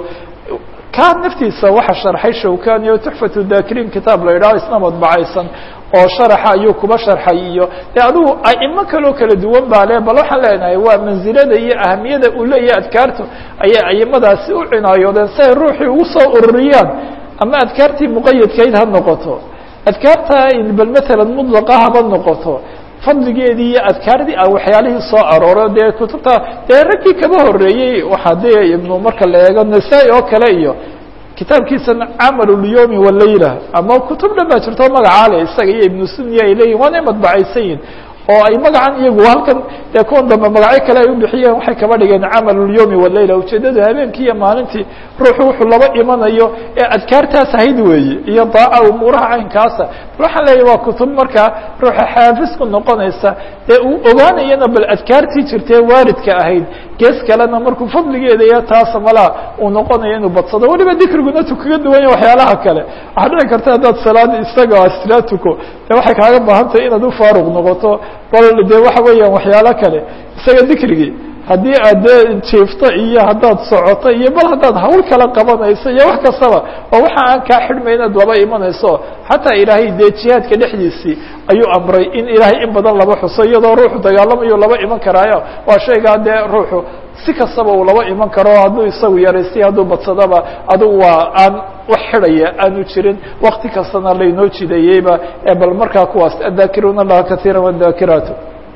kaa naftiisa waxa sharxay shawkani oo tuxfatu dakiriin kitaab la yidhaho isna madbacaysan oo sharaxa ayuu kuba sharxay iyo de adigu aimo kaloo kala duwan baa le bal waxaan leenahay waa mansilada iyo ahamiyada uu leeyahay adkaartu ayay aimadaasi u cinaayoodeen si ay ruuxii ugu soo ururiyaan ama adkaartii muqayadkayd ha noqoto adkaarta bal matalan mudlaqa haba noqoto fadligeedii iyo adkaardii a waxyaalihii soo arooro dee kutubta dee raggii kaba horeeyey waxaa dee ibnu marka la eego nasaa-i oo kale iyo kitaabkiisan camal اlyomi walayla ama kutub dhan baa jirto magaca le isaga iyo ibnu sunya ay leeyihin waanay madbacaysan yihin oo ay magacan iyagu halkan dee kuwan dambe magacyo kale ay u bixiyeen waxay kaba dhigeen camal اlyomi walayla ujeedadu habeenkii iyo maalintii ruuxu wuxuu laba imanayo ee adkaartaas ahayd weeye iyo daaca umuuraha caynkaasa waxaan leeyahy waa kutub markaa ruuxa xaafis ku noqonaysa dee uu ogaanayana bal adkaartii jirtee waaridka ahayd gees kalena markuu fadligeeda iyo taasa malaa uu noqonayo inuu badsado weliba dikriguna tu kaga duwan yahay waxyaalaha kale waxaa dhici karta haddaad salaad isaga islaa tuko dee waxay kaaga baahan tahay inaad u faaruq noqoto bal dee waxa weeyaan waxyaalo kale isaga dikrigii haddii aad dee jiifto iyo haddaad socoto iyo bal haddaad hawl kala qabanayso iyo wax kastaba oo waxa aan kaa xidhmay inaad laba imanayso xataa ilaahay dee jihaadka dhexdiisii ayuu amray in ilaahay in badan laba xuso iyadoo ruuxu dagaalamayo laba iman karaayo waa shaygaa dee ruuxu si kastaba uu laba iman karo hadduu isagu yaraystay hadduu badsadaba adugu waa aan wax xidhaya aanu jirin wakti kastana laynoo jideeyeyba ee bal markaa kuwaas adaakiruuna allaha kaiira wadaakiraatu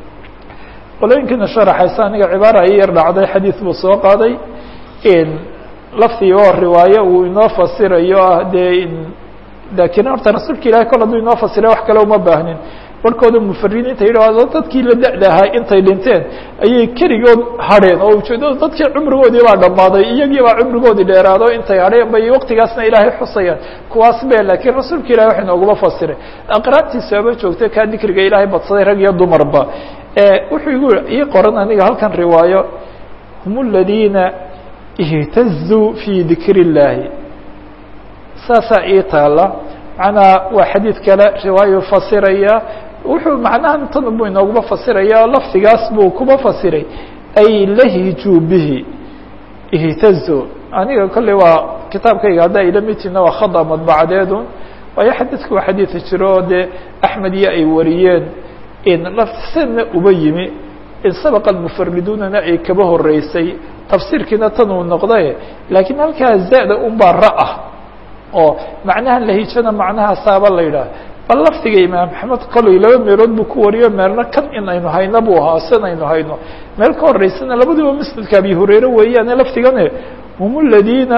qolooyinkiina sharaxaysa aniga cibaara i yar dhacday xadiid buu soo qaaday laftii oo riwaayo uu inoo fasirayo ah dee dakirin horta rasuulka ilahay kol hadduu inoo fasira wax kale uma baahnin barhkooda mufaridiinta yidhahdo dadkii la da-da ahaa intay dhinteen ayay keligood hadheen oo ujeedada dadkii cumrigoodii baa dhammaaday iyagii baa cumrigoodii dheeraado intay hadheen bay waktigaasna ilaahay xusayaan kuwaas be laakiin rasuulka ilahay wax inooguma fasiray aqraabtiisaaba joogtay kaa dikriga ilaahay badsaday rag iyo dumarba wuxuu igu ii qoran aniga halkan riwaayo hum اladiina اhtazuu fii dikr الlahi saasaa ii taala macnaa waa xadiid kale riwaayu fasiraya wuxuu macnaha tan buu inooguma fasiraya lafdigaas buu kuma fasiray ay lahijuu bihi ihtazu aniga kolley waa kitaabkayga haddaa ila mitina waa khada madbacdeedu waayo xadiidku waa xadiid jiro oo dee axmed iyo ay wariyeen in lafsanna uba yimi in sabaqa almufariduunana ay kaba horeysay tafsiirkiina tan uu noqday laakiin halkaa zaada unbaa ra ah oo macnaha lahijana macnahaasaaba la yidhaah bal lafdiga imaam axmed kolay laba meelood buu ku wariyo meelna kan in aynu hayno buu ahaa san aynu hayno meel ka horeysana labaduba masjidka abi hureyre weeyaane lafdigane hum aladiina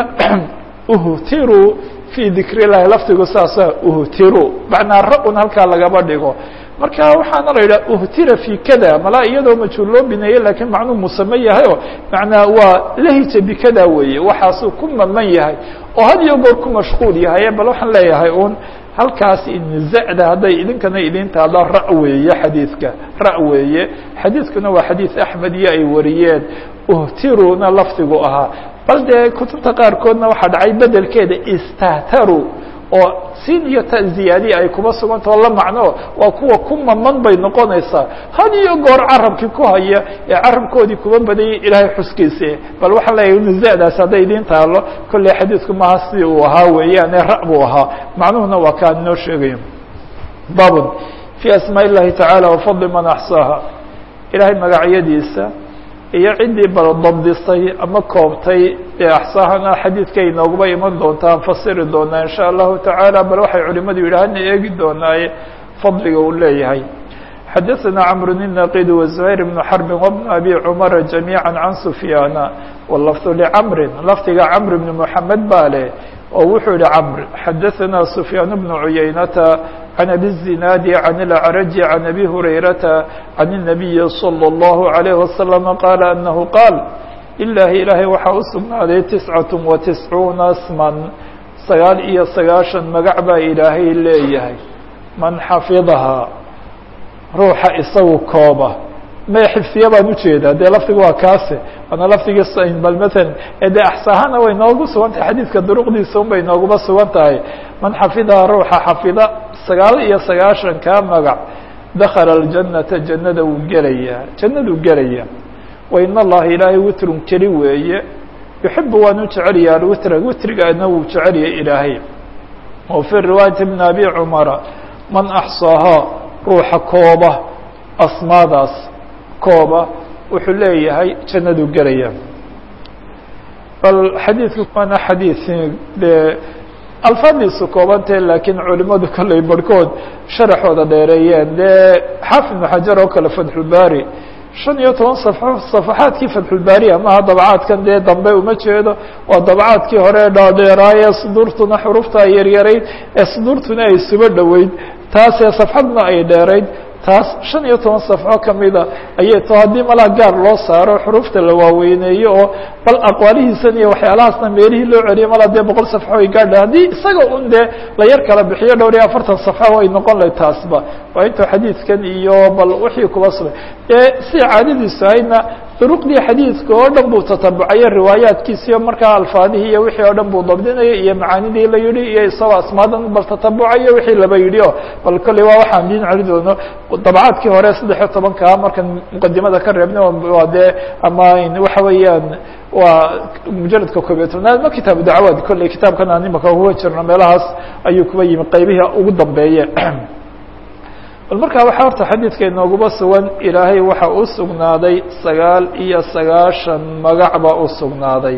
uhtiruu fii dikr illahi lafdigu saasa uhtiru macnaa ra-un halkaa lagaba dhigo marka waxaana la yidhaha uhtira fi kada malaa iyadoo majhuul loo bineeye lakiin macnuu musame yahay oo macnaa waa lahija bikada weeye waxaasuu ku maman yahay oo had iyo goor ku mashquul yahay bal waxaan leeyahay un halkaas inzada hadday idinkana idin taado ra weeye xadiidka ra weeye xadiidkuna waa xadiid axmed iyo ay wariyeen uhtiruna lafdigu ahaa bal dee kutubta qaarkoodna waxaa dhacay bedelkeeda istahtaru oo sin iyo ta ziyaadiya ay kuba sugantao la macno waa kuwa ku maman bay noqonaysaa had iyo goor carabkii ku haya ee carabkoodii kuba badayay ilaahay xuskiise bal waxaan leeyahay nizadaas hadday idiin taalo kolley xadiidku maaha sidii uu ahaa weeyaane ra buu ahaa macnuhuna waa kaan inoo sheegayo babun fii asmaa illahi tacaala wafadli man axsaaha ilaahay magacyadiisa iyo ciddii bal dabdisay ama koobtay ee axsaahana xadiidka inooguba iman doontaa aan fasiri doonaa in sha allahu tacaala bal waxay culimadu yidhaahana eegi doonaaye fadliga uu leeyahay xadaثna cmr النaqid وزهayr بن xرb وبن أbي cmر جamيعا عan سfyاana wlfظ لcmri lafdiga cmr بن محamed baa leh oo wuxuu yihi cmr xadaثna سfyاan بن عuyaynata عن أbي الزناad عن الأعرج عن أbي هurayرaةa عن النبي صلى الله عليه وسلم qال أنه qاal لlahi ilaahay waxaa u sugnaaday تiسcaة وتiسcuuna sman sagaal iyo sagaaشhan magac baa ilaahay leeyahay man xafiظhaa ruuxa isagu kooba ma xifdiya baan ujeedaa dee lafdiga waa kaase waana lafdigii bal mثala dee axsaahana way noogu sugan tahay xadiidka duruqdiisa un bay nooguba sugan tahay man xafidaha ruuxa xafida sagaal iyo sagaashan kaa magac dakala الجanata jannada wuu gelayaa jannaduu gelaya wain allaha ilaahay witrun keli weeye yuxibu waanu jecelya alwitra witrigaana wuu jecelya ilaahay o fي riwaayati bn abi cmara man axsaahaa ruuxa kooba asmaadaas kooba wuxuu leeyahay jannaduu gelaya bal xadiidku waana xadiid dee alfaadiisu koobantee laakiin culimadu kolley barhkood sharaxooda dheereeyeen dee xaafid ibnu xajar oo kale fatxulbaari shan iyo toban safxo safaxaadkii fatxulbaariya maha dabcaadkan dee dambe uma jeedo waa dabcaadkii hore dhaadheeraaye suduurtuna xurufta ay yaryarayd ee suduurtuna ay suba dhoweyd taasee safxadna ay dheerayd taas shan iyo toban safxo kamida ayay to haddii malaa gaar loo saaro xurufta la waaweyneeyo oo bal aqwaalihiisan iyo waxyaalahaasna meelihii loo celiyo malaa dee boqol safxo ay gaadha haddii isaga un dee la yar kala bixiyo dhowr iyo afartan safxo ay noqon lahay taasba waa intuu xadiidkan iyo bal wixii kuba sugay dee si caadadiisu ahaydna duruqdii xadiidka oo dhan buu tatabucayo riwaayaadkiisiyo markaa alfaadihii iyo wixii oo dhan buu dabdinaya iyo macaanidii la yidhi iyo isagoo asmaadan bal tatabucayo wixii laba yidhi o bal kolley waa waxaan diin celi doono dabcaadkii hore saddex iyo tobankaa markan muqadimada ka reebna waa dee ama waxa weeyaan waa mujaladka koob iyo tobnaad ma kitaabu dacwaad kolley kitaabkan aan imaka uga jirno meelahaas ayuu kuba yimi qaybihii ugu dambeeye bal markaa waxaa horta xadiidka inooguba sugan ilaahay waxa u sugnaaday sagaal iyo sagaashan magac baa u sugnaaday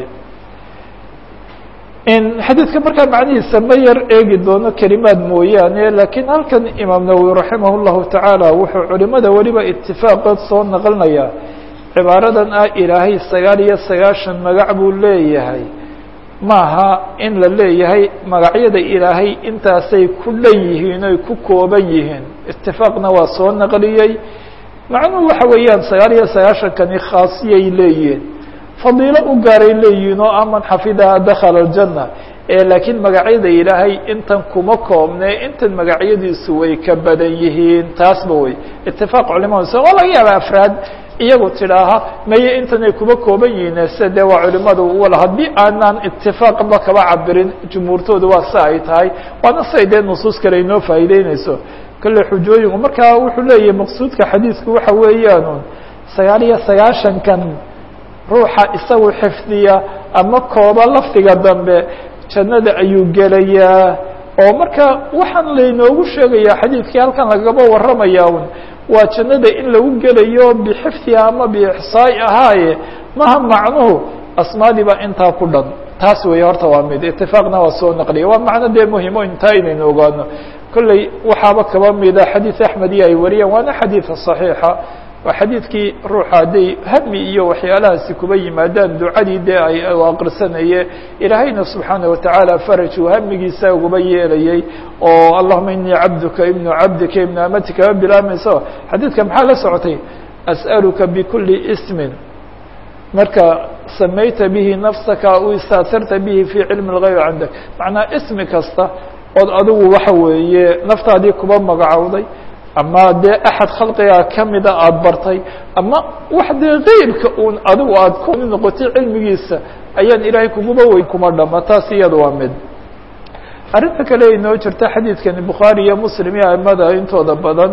xadiidka markaa macnihiisa ma yar eegi doono kelimaad mooyaane lakiin halkan imaam nawowi raximah اllahu tacaala wuxuu culimada weliba itifaaqood soo naqlinayaa cibaaradan ah ilaahay sagaal iyo sagaashan magac buu leeyahay maaha in la leeyahay magacyada ilaahay intaasay ku dhan yihiin oy ku kooban yihiin itifaaqna waa soo naqliyey macnuhu waxa weeyaan sagaal iyo sagaashankani khaasiyay leeyihiin fadiilo u gaaray leeyihiin oo aman xafidaha dakala aljanna ee laakiin magacyada ilaahay intan kuma koobne intan magacyadiisu way ka badan yihiin taasba wey itifaaq culimadu waa laga yaaba afraad iyagu tidhaaha maye intanay kuma kooban yihiin se dee waa culimadu wal haddii aanaan itifaaqba kaba cabirin jumhuurtooda waa si ay tahay waana siay dee nusuus kale inoo faa'iideyneyso kale xujooyinku markaa wuxuu leeyahay maqsuudka xadiidku waxa weeyaan sagaal iyo sagaashankan ruuxa isagu xifdiya ama kooba lafdiga dambe jannada ayuu gelayaa oo marka waxaan laynoogu sheegayaa xadiidkii halkan lagaba warramaya un waa jannada in lagu gelayo bixifdiha ama biixsaai ahaaye maha macnuhu asmaadii baa intaa ku dhan taas weeye horta waa mid itifaaqna waa soo naqliya waa macno dee muhimo intaa inaynu ogaano kolley waxaaba kaba mida xadiid axmed iyo ay wariyaan waana xadiida صaxiixa waa xadiidkii ruuxa hadday hami iyo waxyaalahaasi kuba yimaadaan ducadii dee ay aqrisanaye ilaahayna subxaanaه watacaala faraj uu hamigiisa uguba yeelayay oo allahuma inii cabduka ibnu cabdika ibnu amatika bilaamayso xadiidka maxaa la socotay as'aluka bikuli ismin marka samayta bihi nafsaka aw istaatarta bihi fii cilmi اlgayb cindak macnaa ismi kasta ood adigu waxa weeye naftaadii kuba magacowday ama dee axad khalqigaa kamida aada bartay ama wax dee keybka uun adigu aad ku noqotay cilmigiisa ayaan ilaahay kuguba weyn kuma dhama taas iyada waa mid arrinta kale inoo jirta xadiidkani bukhaari iyo muslim iyo aimada intooda badan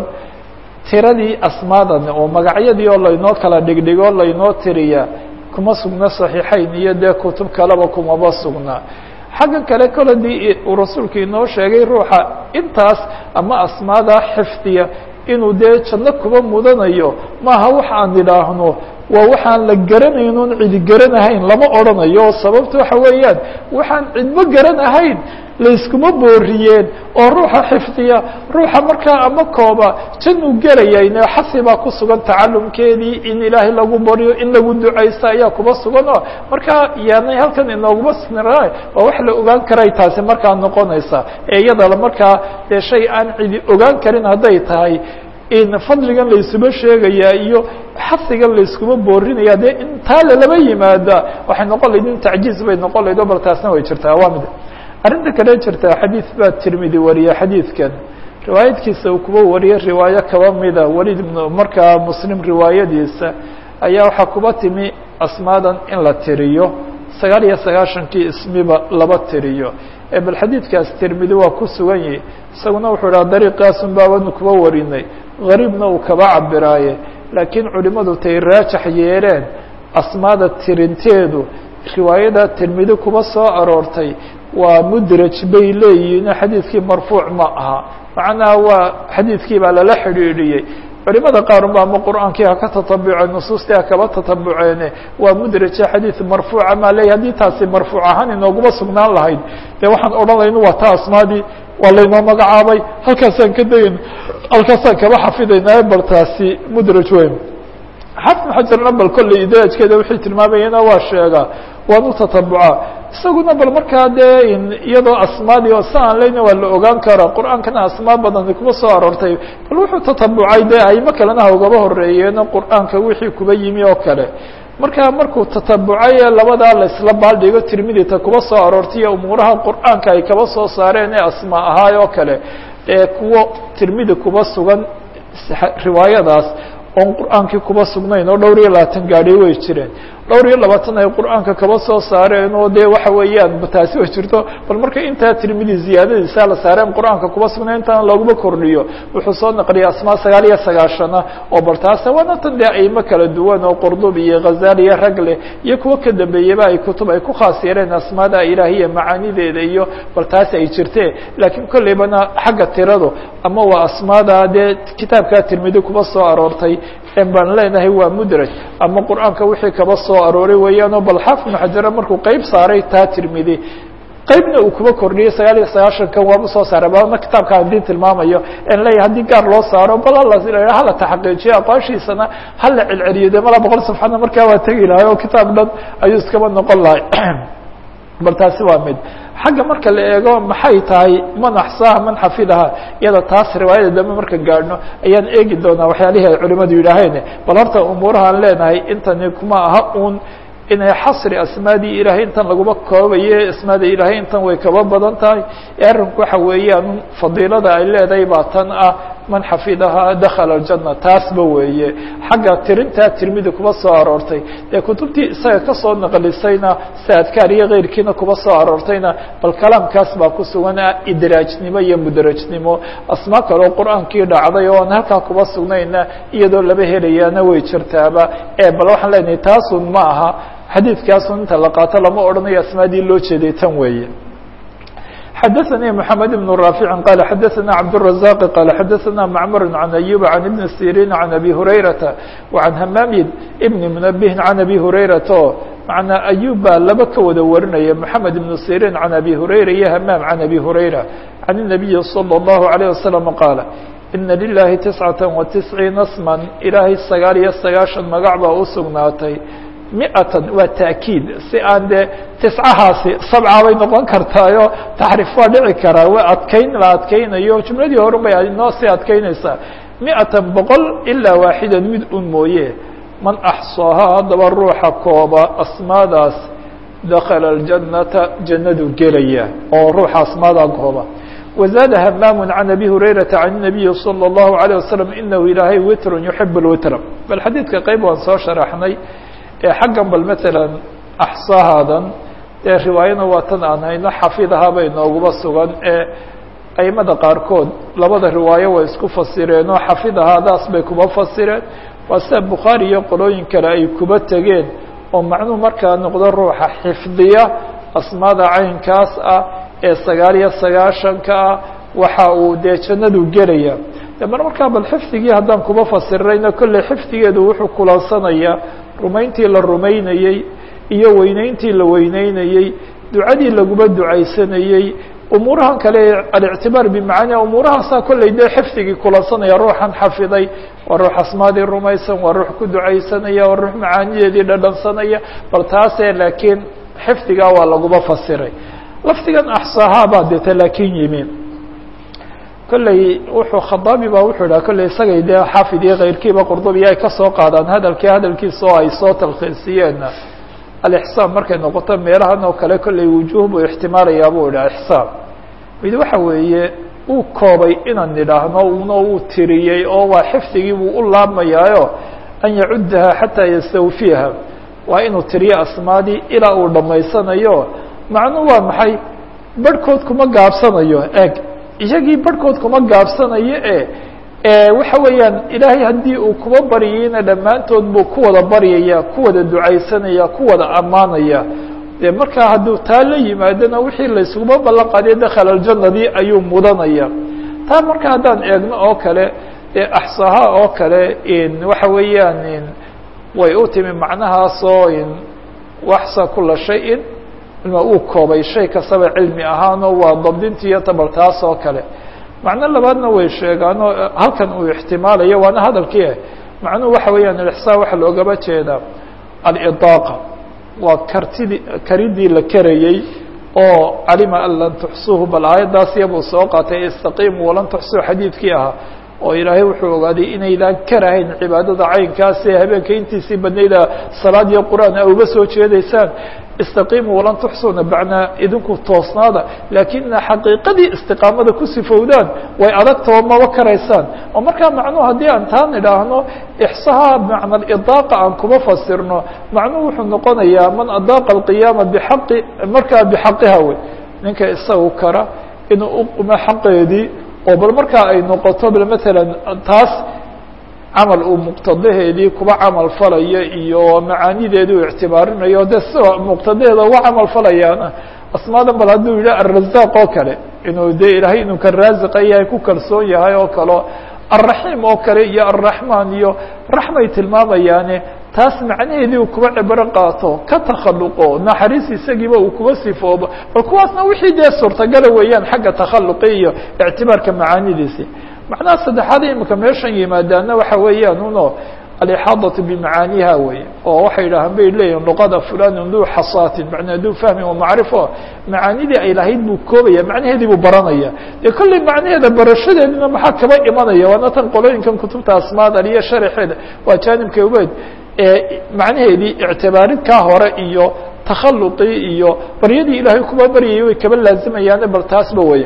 tiradii asmaadan oo magacyadii oo laynoo kala dhigdhigo laynoo tiriya kuma sugna صaxiixayn iyo dee kutub kaleba kumaba sugna xagga kale koladii uu rasuulku inoo sheegay ruuxa intaas ama asmaada xifdiya inuu dee janno kuba mudanayo maaha wax aan idhaahno waa waxaan la garanayn oon cidi garanahayn lama odrhanayo sababta waxa weeyaan waxaan cidmo garanahayn layskuma booriyeen oo ruuxa xifdiya ruuxa markaa ama kooba januu gelayayne xasi baa ku sugan tacalumkeedii in ilaahay lagu baryo in lagu ducaysta ayaa kuba sugan oo markaa yaanay halkan inooguma sina waa wax la ogaan karay taasi markaa noqonaysa ee iyada markaa dee shay aan cidi ogaan karin hadday tahay in fadligan laysuba sheegaya iyo xasigan layskuma boorinaya dee intaa lalaba yimaada waxay noqon layd in tacjiiz bay noqon layd o bal taasna way jirtaa waa mid arrinta kale jirta xadiid baa tirmidi wariya xadiidkan riwaayadkiisa uu kuba wariye riwaayo kaba mida welid ibn markaa muslim riwaayadiisa ayaa waxaa kuba timi asmaadan in la tiriyo sagaal iyo sagaashankii ismiba laba tiriyo ee bal xadiidkaas tirmidi waa ku sugan yihi isaguna wuxuu dhaha dariiqaasun baabanu kuba warinay gariibna uu kaba cabiraaye laakiin culimadu tay raajax yeeleen asmaada tirinteedu riwaayada tirmidi kuba soo aroortay waa mudraj bay leeyihiin xadiidkii marfuuc ma aha macnaha waa xadiidkii baa lala xidhiidhiyey culimada qaar ba ama qur'aankii ha ka tatabuceen nusuustii ha kaba tatabuceene waa mudraje xadiid marfuuca maa leeyahy haddii taasi marfuuc ahaan inooguma sugnaan lahayd dee waxaan odhan layna waa ta asmaadii waa laynoo magacaabay halkaasaan ka dayn halkaasaan kaba xafidayna bal taasi mudraj weyn xafn xajarna bal kolley idraajkeeda wixii tilmaamayana waa sheegaa waan u tatabucaa isaguna bal markaa dee iyadoo asmaadii oo sa aan leyna waa la ogaan kara qur'aankana asmaa badani kuma soo aroortay bal wuxuu tatabucay dee aymo kalena ha ugaba horeeyeeno qur'aanka wixii kuba yimi oo kale markaa markuu tatabucay ee labadaa laisla baaldhigo tirmidita kuba soo aroortay iyo umuuraha qur'aanka ay kaba soo saareen ee asmaa ahaay oo kale ee kuwo tirmidi kuba sugan riwaayadaas oon qur'aankii kuba sugnayn oo dhowr iyo labaatan gaadhay way jireen dhowr iyo labaatan ay qur'aanka kaba soo saareen oo dee waxa weeyaan taasi way jirto bal marka intaa tirmidi ziyaadadiisa la saareen qur'aanka kuba sugnayn intaana looguma kordhiyo wuxuu soo naqliyay asmaa sagaal iyo sagaashana oo bal taasa waana tan dee aymo kala duwan oo qurdubi iyo khazali iyo ragle iyo kuwo ka dambeeyaba ay kutub ay ku khaas yeeleen asmaada ilaahiya macaanideeda iyo bal taasi ay jirtee laakiin kolleybana xagga tiradu ama waa asmaada dee kitaabkaa tirmidi kuba soo aroortay baan leenahay waa mudraj ama qur'aanka wixii kaba soo arooray weeyaanoo bal xaafid ibnu xajara markuu qeyb saaray taa tirmidi qeybna uu kuba kordhiyey sagaal iyo sagaashankan waaba soo saaray bana kitaabka hadii tilmaamayo en leeyahy haddii gaar loo saaro bal hala taxaqiijiyo aqoonshiisana hala celceliyo de mala boqol safxadna markaa waa tegi lahay oo kitaab dhan ayuu iskaba noqon lahay bal taasi waa mid xagga marka la eego maxay tahay man axsaaha man xafidaha iyada taas riwaayada dambe marka gaadhno ayaan eegi doonaa waxyaalihii ay culimadu yidhaaheen bal horta umuurahaan leenahay intani kuma aha un inay xasri asmaadii ilaahay intan laguma koobaye asmaada ilaahay intan way kaba badan tahay ee arrinku waxa weeyaan fadiilada ay leedahay baa tan ah man xafidahaa dakala aljanna taasba weeye xagga tirintaa tirmidi kuba soo aroortay dee kutubtii isaga kasoo naqlisayna si adkaar iyo keyrkiina kuba soo aroortayna bal kalaamkaas baa ku sugan idraajnimo iyo mudrajnimo asmaa kaleo qur-aankii dhacday oo aan halkaa kuba sugnayna iyadoo laba helayaana way jirtaaba ee bal waxaan leenahay taasun ma aha xadiidkaasun inta la qaato lama odhanayo asmaadii loo jeeday tan weeye xadaثnي محamed بن رافع qال xadaثna cبدالرزاq qال xadaثna معmر عن أيوب عن بن سيrين عن أbي هurayرaةa وعن hmاm بن منبه عن أbي هurayرaةa o معنaa أyوب baa laba ka wada warinaya محamed بن سيrين عن أbي هurayرa iyo hmاm عن أbي هurayرة عن النبي صلى الله عليه وسلم qاaل إna للahi تiسعaة وتiسعيiن اسmا ilaahay sagaal iyo sagaaشhan magac baa u sugnaatay miatan waa taakiid si aan dee tiscahaasi sabca bay noqon kartaayo taxriif waa dhici karaa waa adkeyn la adkeynayo jumladii horun bay inoo sii adkeynaysaa miatan boqol ilaa waaxidan mid un mooye man axsaahaa haddaba ruuxa kooba asmaadaas dakala اljannata jannadu gelaya oo ruuxa asmaadaa kooba wazaada hamaamu can abi hurayrata can الnabiyi salى الlahu عalيه wasalam inahu ilaahay witrun yuxib اlwitra bal xadiidka qeyb waan soo sharaxnay ee xaggan bal matalan axsahaadan dee riwaayana waa tan aan hayno xafidahaabay nooguba sugan ee aimada qaarkood labada riwaayo way isku fasireen oo xafidahaadaas bay kuba fasireen waa sida bukhaari iyo qolooyin kale ay kuba tegeen oo macnuhu markaa noqdo ruuxa xifdiya asmaada caynkaas ah ee sagaal iyo sagaashanka ah waxa uu dee jannadu gelaya de mar markaa bal xifdigii haddaan kuba fasirnayna kolley xifdigeedu wuxuu kulansanayaa rumayntii la rumaynayey iyo weyneyntii la weyneynayey ducadii laguba ducaysanayey umuurahan kale alictibaar bimacaania umuurahaasaa kolley dee xifdigii kulansanaya ruuxan xafiday waa ruux asmaadii rumaysan waa ruux ku ducaysanaya waa ruux macaanideedii dhadhansanaya bal taasee laakiin xifdigaa waa laguba fasiray lafdigan axsaahaa baa deeta laakiin yimi kolley wuxuu khadaabi baa wuxuu idhaha kolley isagay dee xaafid iyo keyrkiiba qurdubiya ay kasoo qaadaan hadalkii hadalkiisa oo ay soo talkhiisiyeenna alixsaan markay noqoto meelahan oo kale kolley wujuuh buu ixtimaalayaa buu idhaha ixsaan mid waxa weeye uu koobay inaan nidhaahno una uu tiriyey oo waa xifdigii buu u laabmayaayo an yacuddaha xataa yastawfiyaha waa inuu tiriyo asmaadii ilaa uu dhammaysanayo macnuu waa maxay barhkood kuma gaabsanayo eeg iyagii barhkood kuma gaabsanayo e waxa weeyaan ilaahay haddii uu kuba baryayna dhammaantood buu ku wada baryaya ku wada ducaysanaya ku wada ammaanaya dee markaa hadduu taa la yimaadona wixii laysuguma ballan qaadiyo dakhala aljannadii ayuu mudanaya taa marka haddaan eegno oo kale dee axsaha oo kale waxa weeyaan way u timi macnahaasoo waxsa kula shayin ilma uu koobay shay kastaba cilmi ahaanoo waa dabdinti iyo tabal taas oo kale macno labaadna way sheegaanoo halkan uu ixtimaalayo waana hadalkii macnuhu waxa weeyaan alixsaan waxaa loogaba jeedaa alidaaqa waa kartidii karidii la karayey oo calima an lan tuxsuuhu bal aayaddaas iyabuu soo qaatay istaqiimu walan tuxsuu xadiidkii ahaa oo ilaahay wuxuu ogaaday inaydaan karahayn cibaadada caynkaas ee habeenka intiisii badnayda salaad iyo qur-aan a uga soo jeedaysaan istaqiimuu walan tuxsuuna bacnaa idinku toosnaada laakina xaqiiqadii istiqaamada ku sifowdaan way adagtao maba karaysaan oo markaa macnuhu haddii aan taan idhaahno ixsaha macna idaaqa aan kuma fasirno macnuhu wuxuu noqonayaa man adaaqa alqiyaama bixaqi markaa bixaqiha wey ninka isagu kara inuu uqumo xaqeedii oo bal markaa ay noqoto bal matalan taas camal uu muqtadaheedii kuba camal falayo iyo macaanideedii uu ictibaarinayo de sida muqtadaheeda uga camal falayaana asmaadan bal hadduu yidhi alrazaaq oo kale inuu de ilaahay inuu ka raasiqa yahay ku kalsoon yahay oo kale alraxiim oo kale iyo alraxmaan iyo raxmay tilmaamayaane taas macnaheedii uu kuba cibro qaato ka takhaluqo naxariis isagiiba uu kuba sifoobo bal kuwaasna wixii dee suurtagala weeyaan xagga takhaluqi iyo ictibaarka macaanidiisi macnaha saddexaad imika meeshan yimaadaana waxa weeyaan uno alixaadaةu bimacaaniha wey oo waxay yidhahaan bay leeyihin luqada fulan duu xasaatin manaa duu fahmin wamacrifo macaanidii ay lahayd buu koobaya macnaheedii buu baranaya dee kolley macnaheeda barashadeedina maxaa kaba imanaya waana tan qolooyinkan kutubta asmaadan iyo sharaxeeda waa jaanibka ubeed macnaheedii ictibaarid kaa hore iyo takhaluqii iyo baryadii ilaahay kuba baryayay way kaba laazimayaane bal taasba wey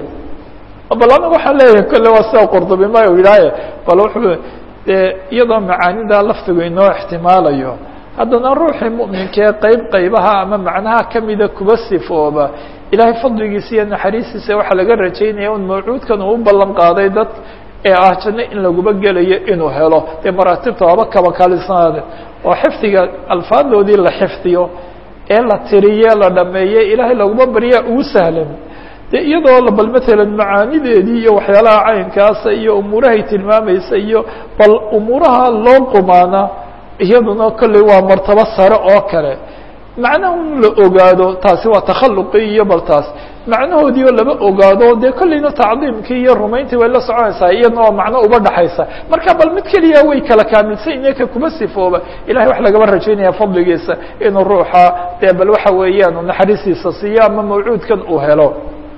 bal anaga waxaan leeyahay kolle waa sida qurdubi ma yidhaaye bal wuxuu dee iyadoo macaanida laftigu inoo ixtimaalayo haddana ruuxii mu'minkee qeyb qaybaha ama macnaha kamida kuba sifooba ilaahay fadligiisa iyo naxariistiisa waxaa laga rajaynaya un mawcuudkan uu u ballan qaaday dad ee ah janno in laguba gelayo inuu helo dee maraatibta waaba kaba kalisanaade oo xifdiga alfaadoodii la xifdiyo ee la tiriye la dhameeye ilaahay laguma baryaa ugu sahlan dee iyadoo bal matalan macaanideedii iyo waxyaalaha caynkaasa iyo umuurahay tilmaamaysa iyo bal umuuraha loo qumaana iyaduna kolley waa martabo sare oo kale macnaha un la ogaado taasi waa takhaluqii iyo bal taas macnahoodii oo lama ogaado dee kolleyna tacdiimkii iyo rumayntii way la soconaysaa iyadna waa macno uba dhaxaysa marka bal mid keliya way kala kaamilsan inaka kuma sifooba ilahay wax lagaba rajaynaya fadligiisa inuu ruuxa dee bal waxa weeyaan naxariistiisa siiyo ama mawcuudkan uu helo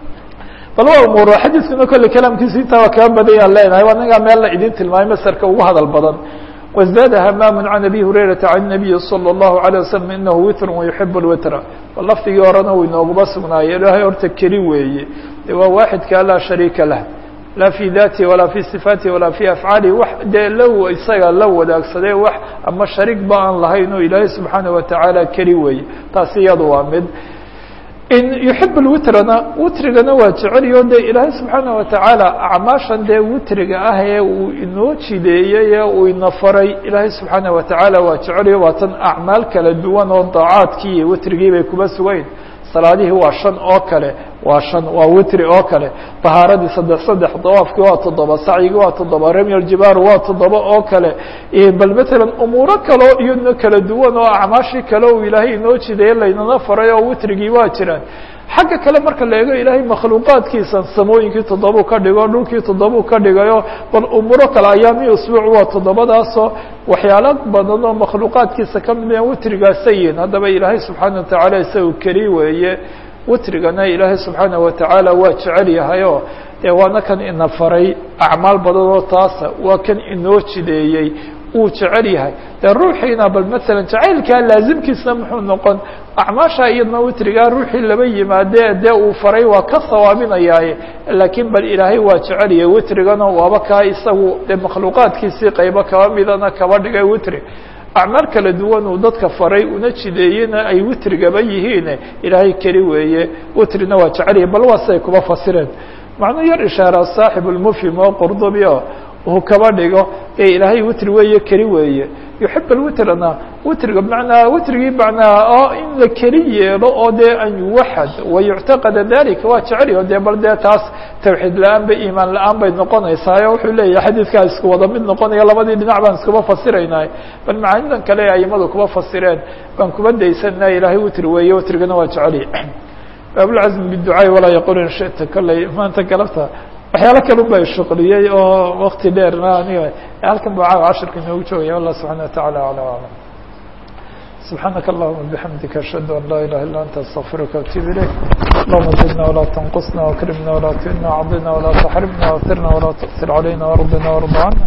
bal waa umuuro xadiiskuna kolley kalaamkiisa intaa waa kaa badayaan leenahay waa nagaa meel la idin tilmaamay masarka ugu hadal badan وازداد hmام عن أbي هuريرaةa عن النبي صلى الله عليه وسلم إنه witr ويحب الwitr lafdigii horena uu inooguba sugnaayo ilahay horta keli weeye de waa waaxidka laa شharيika lah laa في ذاtihi walaa في صفاaتihi walaa في أفعاalihi wax dee l isaga la wadaagsadee wax ama shariik ba aan lahayn oo ilaahay subحaanaه وataعaalى keli weeye taasi iyada waa mid in yuxib lwitrana witrigana waa jeceliyo de ilaahay subxaana watacaala acmaashan dee witriga ah ee uu inoo jideeyey ee uu ina faray ilaahay subxaana watacaala waa jeceliyo waa tan acmaal kala duwan oo daacaadkii iyo witrigii bay kuba sugayn salaadihii waa shan oo kale waa shan waa witri oo kale طahaaradii saddex saddex dawaafkii waa toddoba sacyigii waa toddoba remyal jibaaru waa toddoba oo kale bal matalan umuuro kaleo iyadna kala duwan oo acmaashii kale uu ilaahay inoo jideeye laynana faray oo witrigii waa jiraan xagga kale marka la eego ilaahay makhluuqaadkiisa samooyinkii toddobau ka dhigo dhulkii toddobau ka dhigayo bal umuuro kale ayaamii usbuuc waa toddobadaasoo waxyaalo badan oo makhluuqaadkiisa ka mid a witrigaasa yihin haddaba ilaahay subxaana watacaala isaga keli weeye witrigana ilaahay subxaana watacaala waa jecel yahay oo dee waana kan ina faray acmaal badan oo taasa waa kan inoo jideeyey uu jecel yahay dee ruuxiina bal matalan jacaylkaa laazimkiisna muxuu noqon acmaasha iyadna witrigaa ruuxii laba yimaadee dee uu faray waa ka sawaabinayaaye laakiin bal ilaahay waa jecel yahay witrigana waaba kaa isagu dee makhluuqaadkiisii qaybo kaba midana kaba dhigay witri acmaal kala duwan uu dadka faray una jideeyena ay witrigaba yihiin ilaahay keli weeye witrina waa jecel yahay bal waa siday kuba fasireen macnuu yar ishaara saaxib lmufhim oo qurdubi o uu kaba dhigo ee ilaahay witri weeye keli weeye yuxib alwitrna witriga bmanaa witrigii macnaa oo in la keli yeelo oo dee an yuwaxad wayuctaqada dalika waa jeceliyo dee bal dee taas tawxiid la-aan ba iimaan la-aan bay noqonaysaa o wuxuu leeyahay xadiidkaa isku wada mid noqonaya labadii dhinac baan iskuba fasiraynay bal macaanidan kale ee aimadu kuba fasireen baan kuba daysana ilaahay witri weeye witrigana waa jeceliy baabulcazm biducaai walaa yaqul in shita kolley maanta galabta waxyaalo kalun ba shuqliyey oo wakti dheerna aniga halkan ba caawa cashirka inoogu joogaya allah subxana wataعala alى aclam subxaanaka allahuma bixamdika ashhadu an laa ilaha illa anta astaqfiruka atub ilayk allahuma zidna walaa tanqusna wakrimna walaa tuhina cadina walaa taxrimna watirna walaa tu'tir calayna wardina warda cana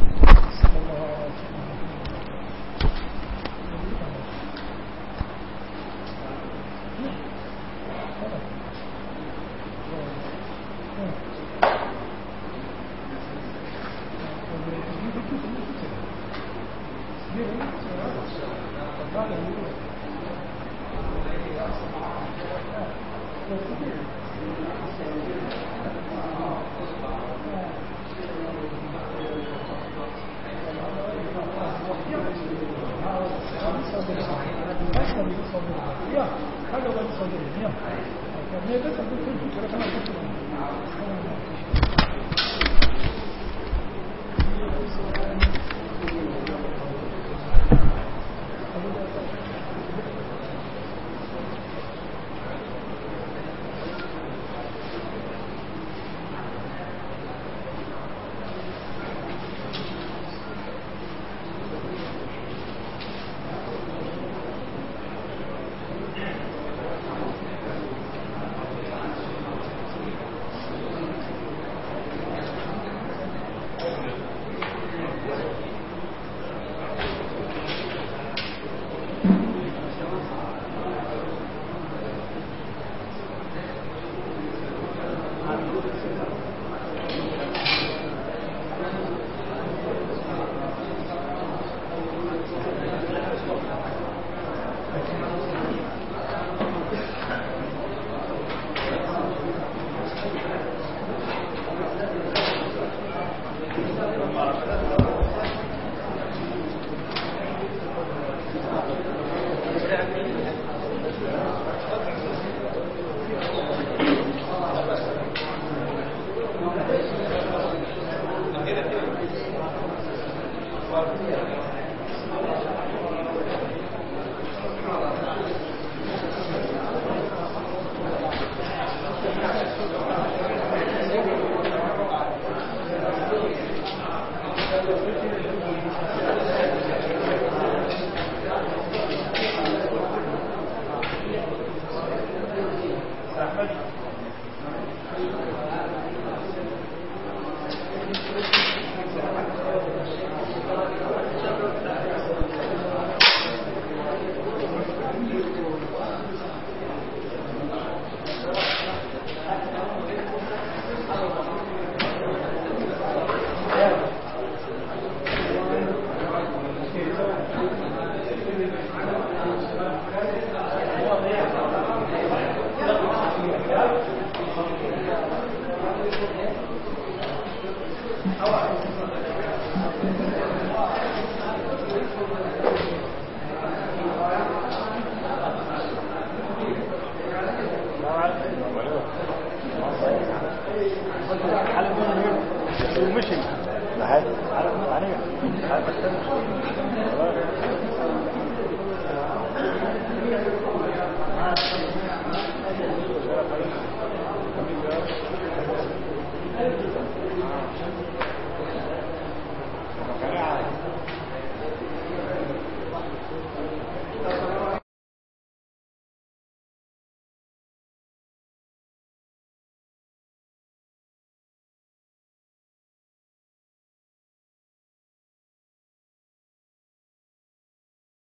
maxay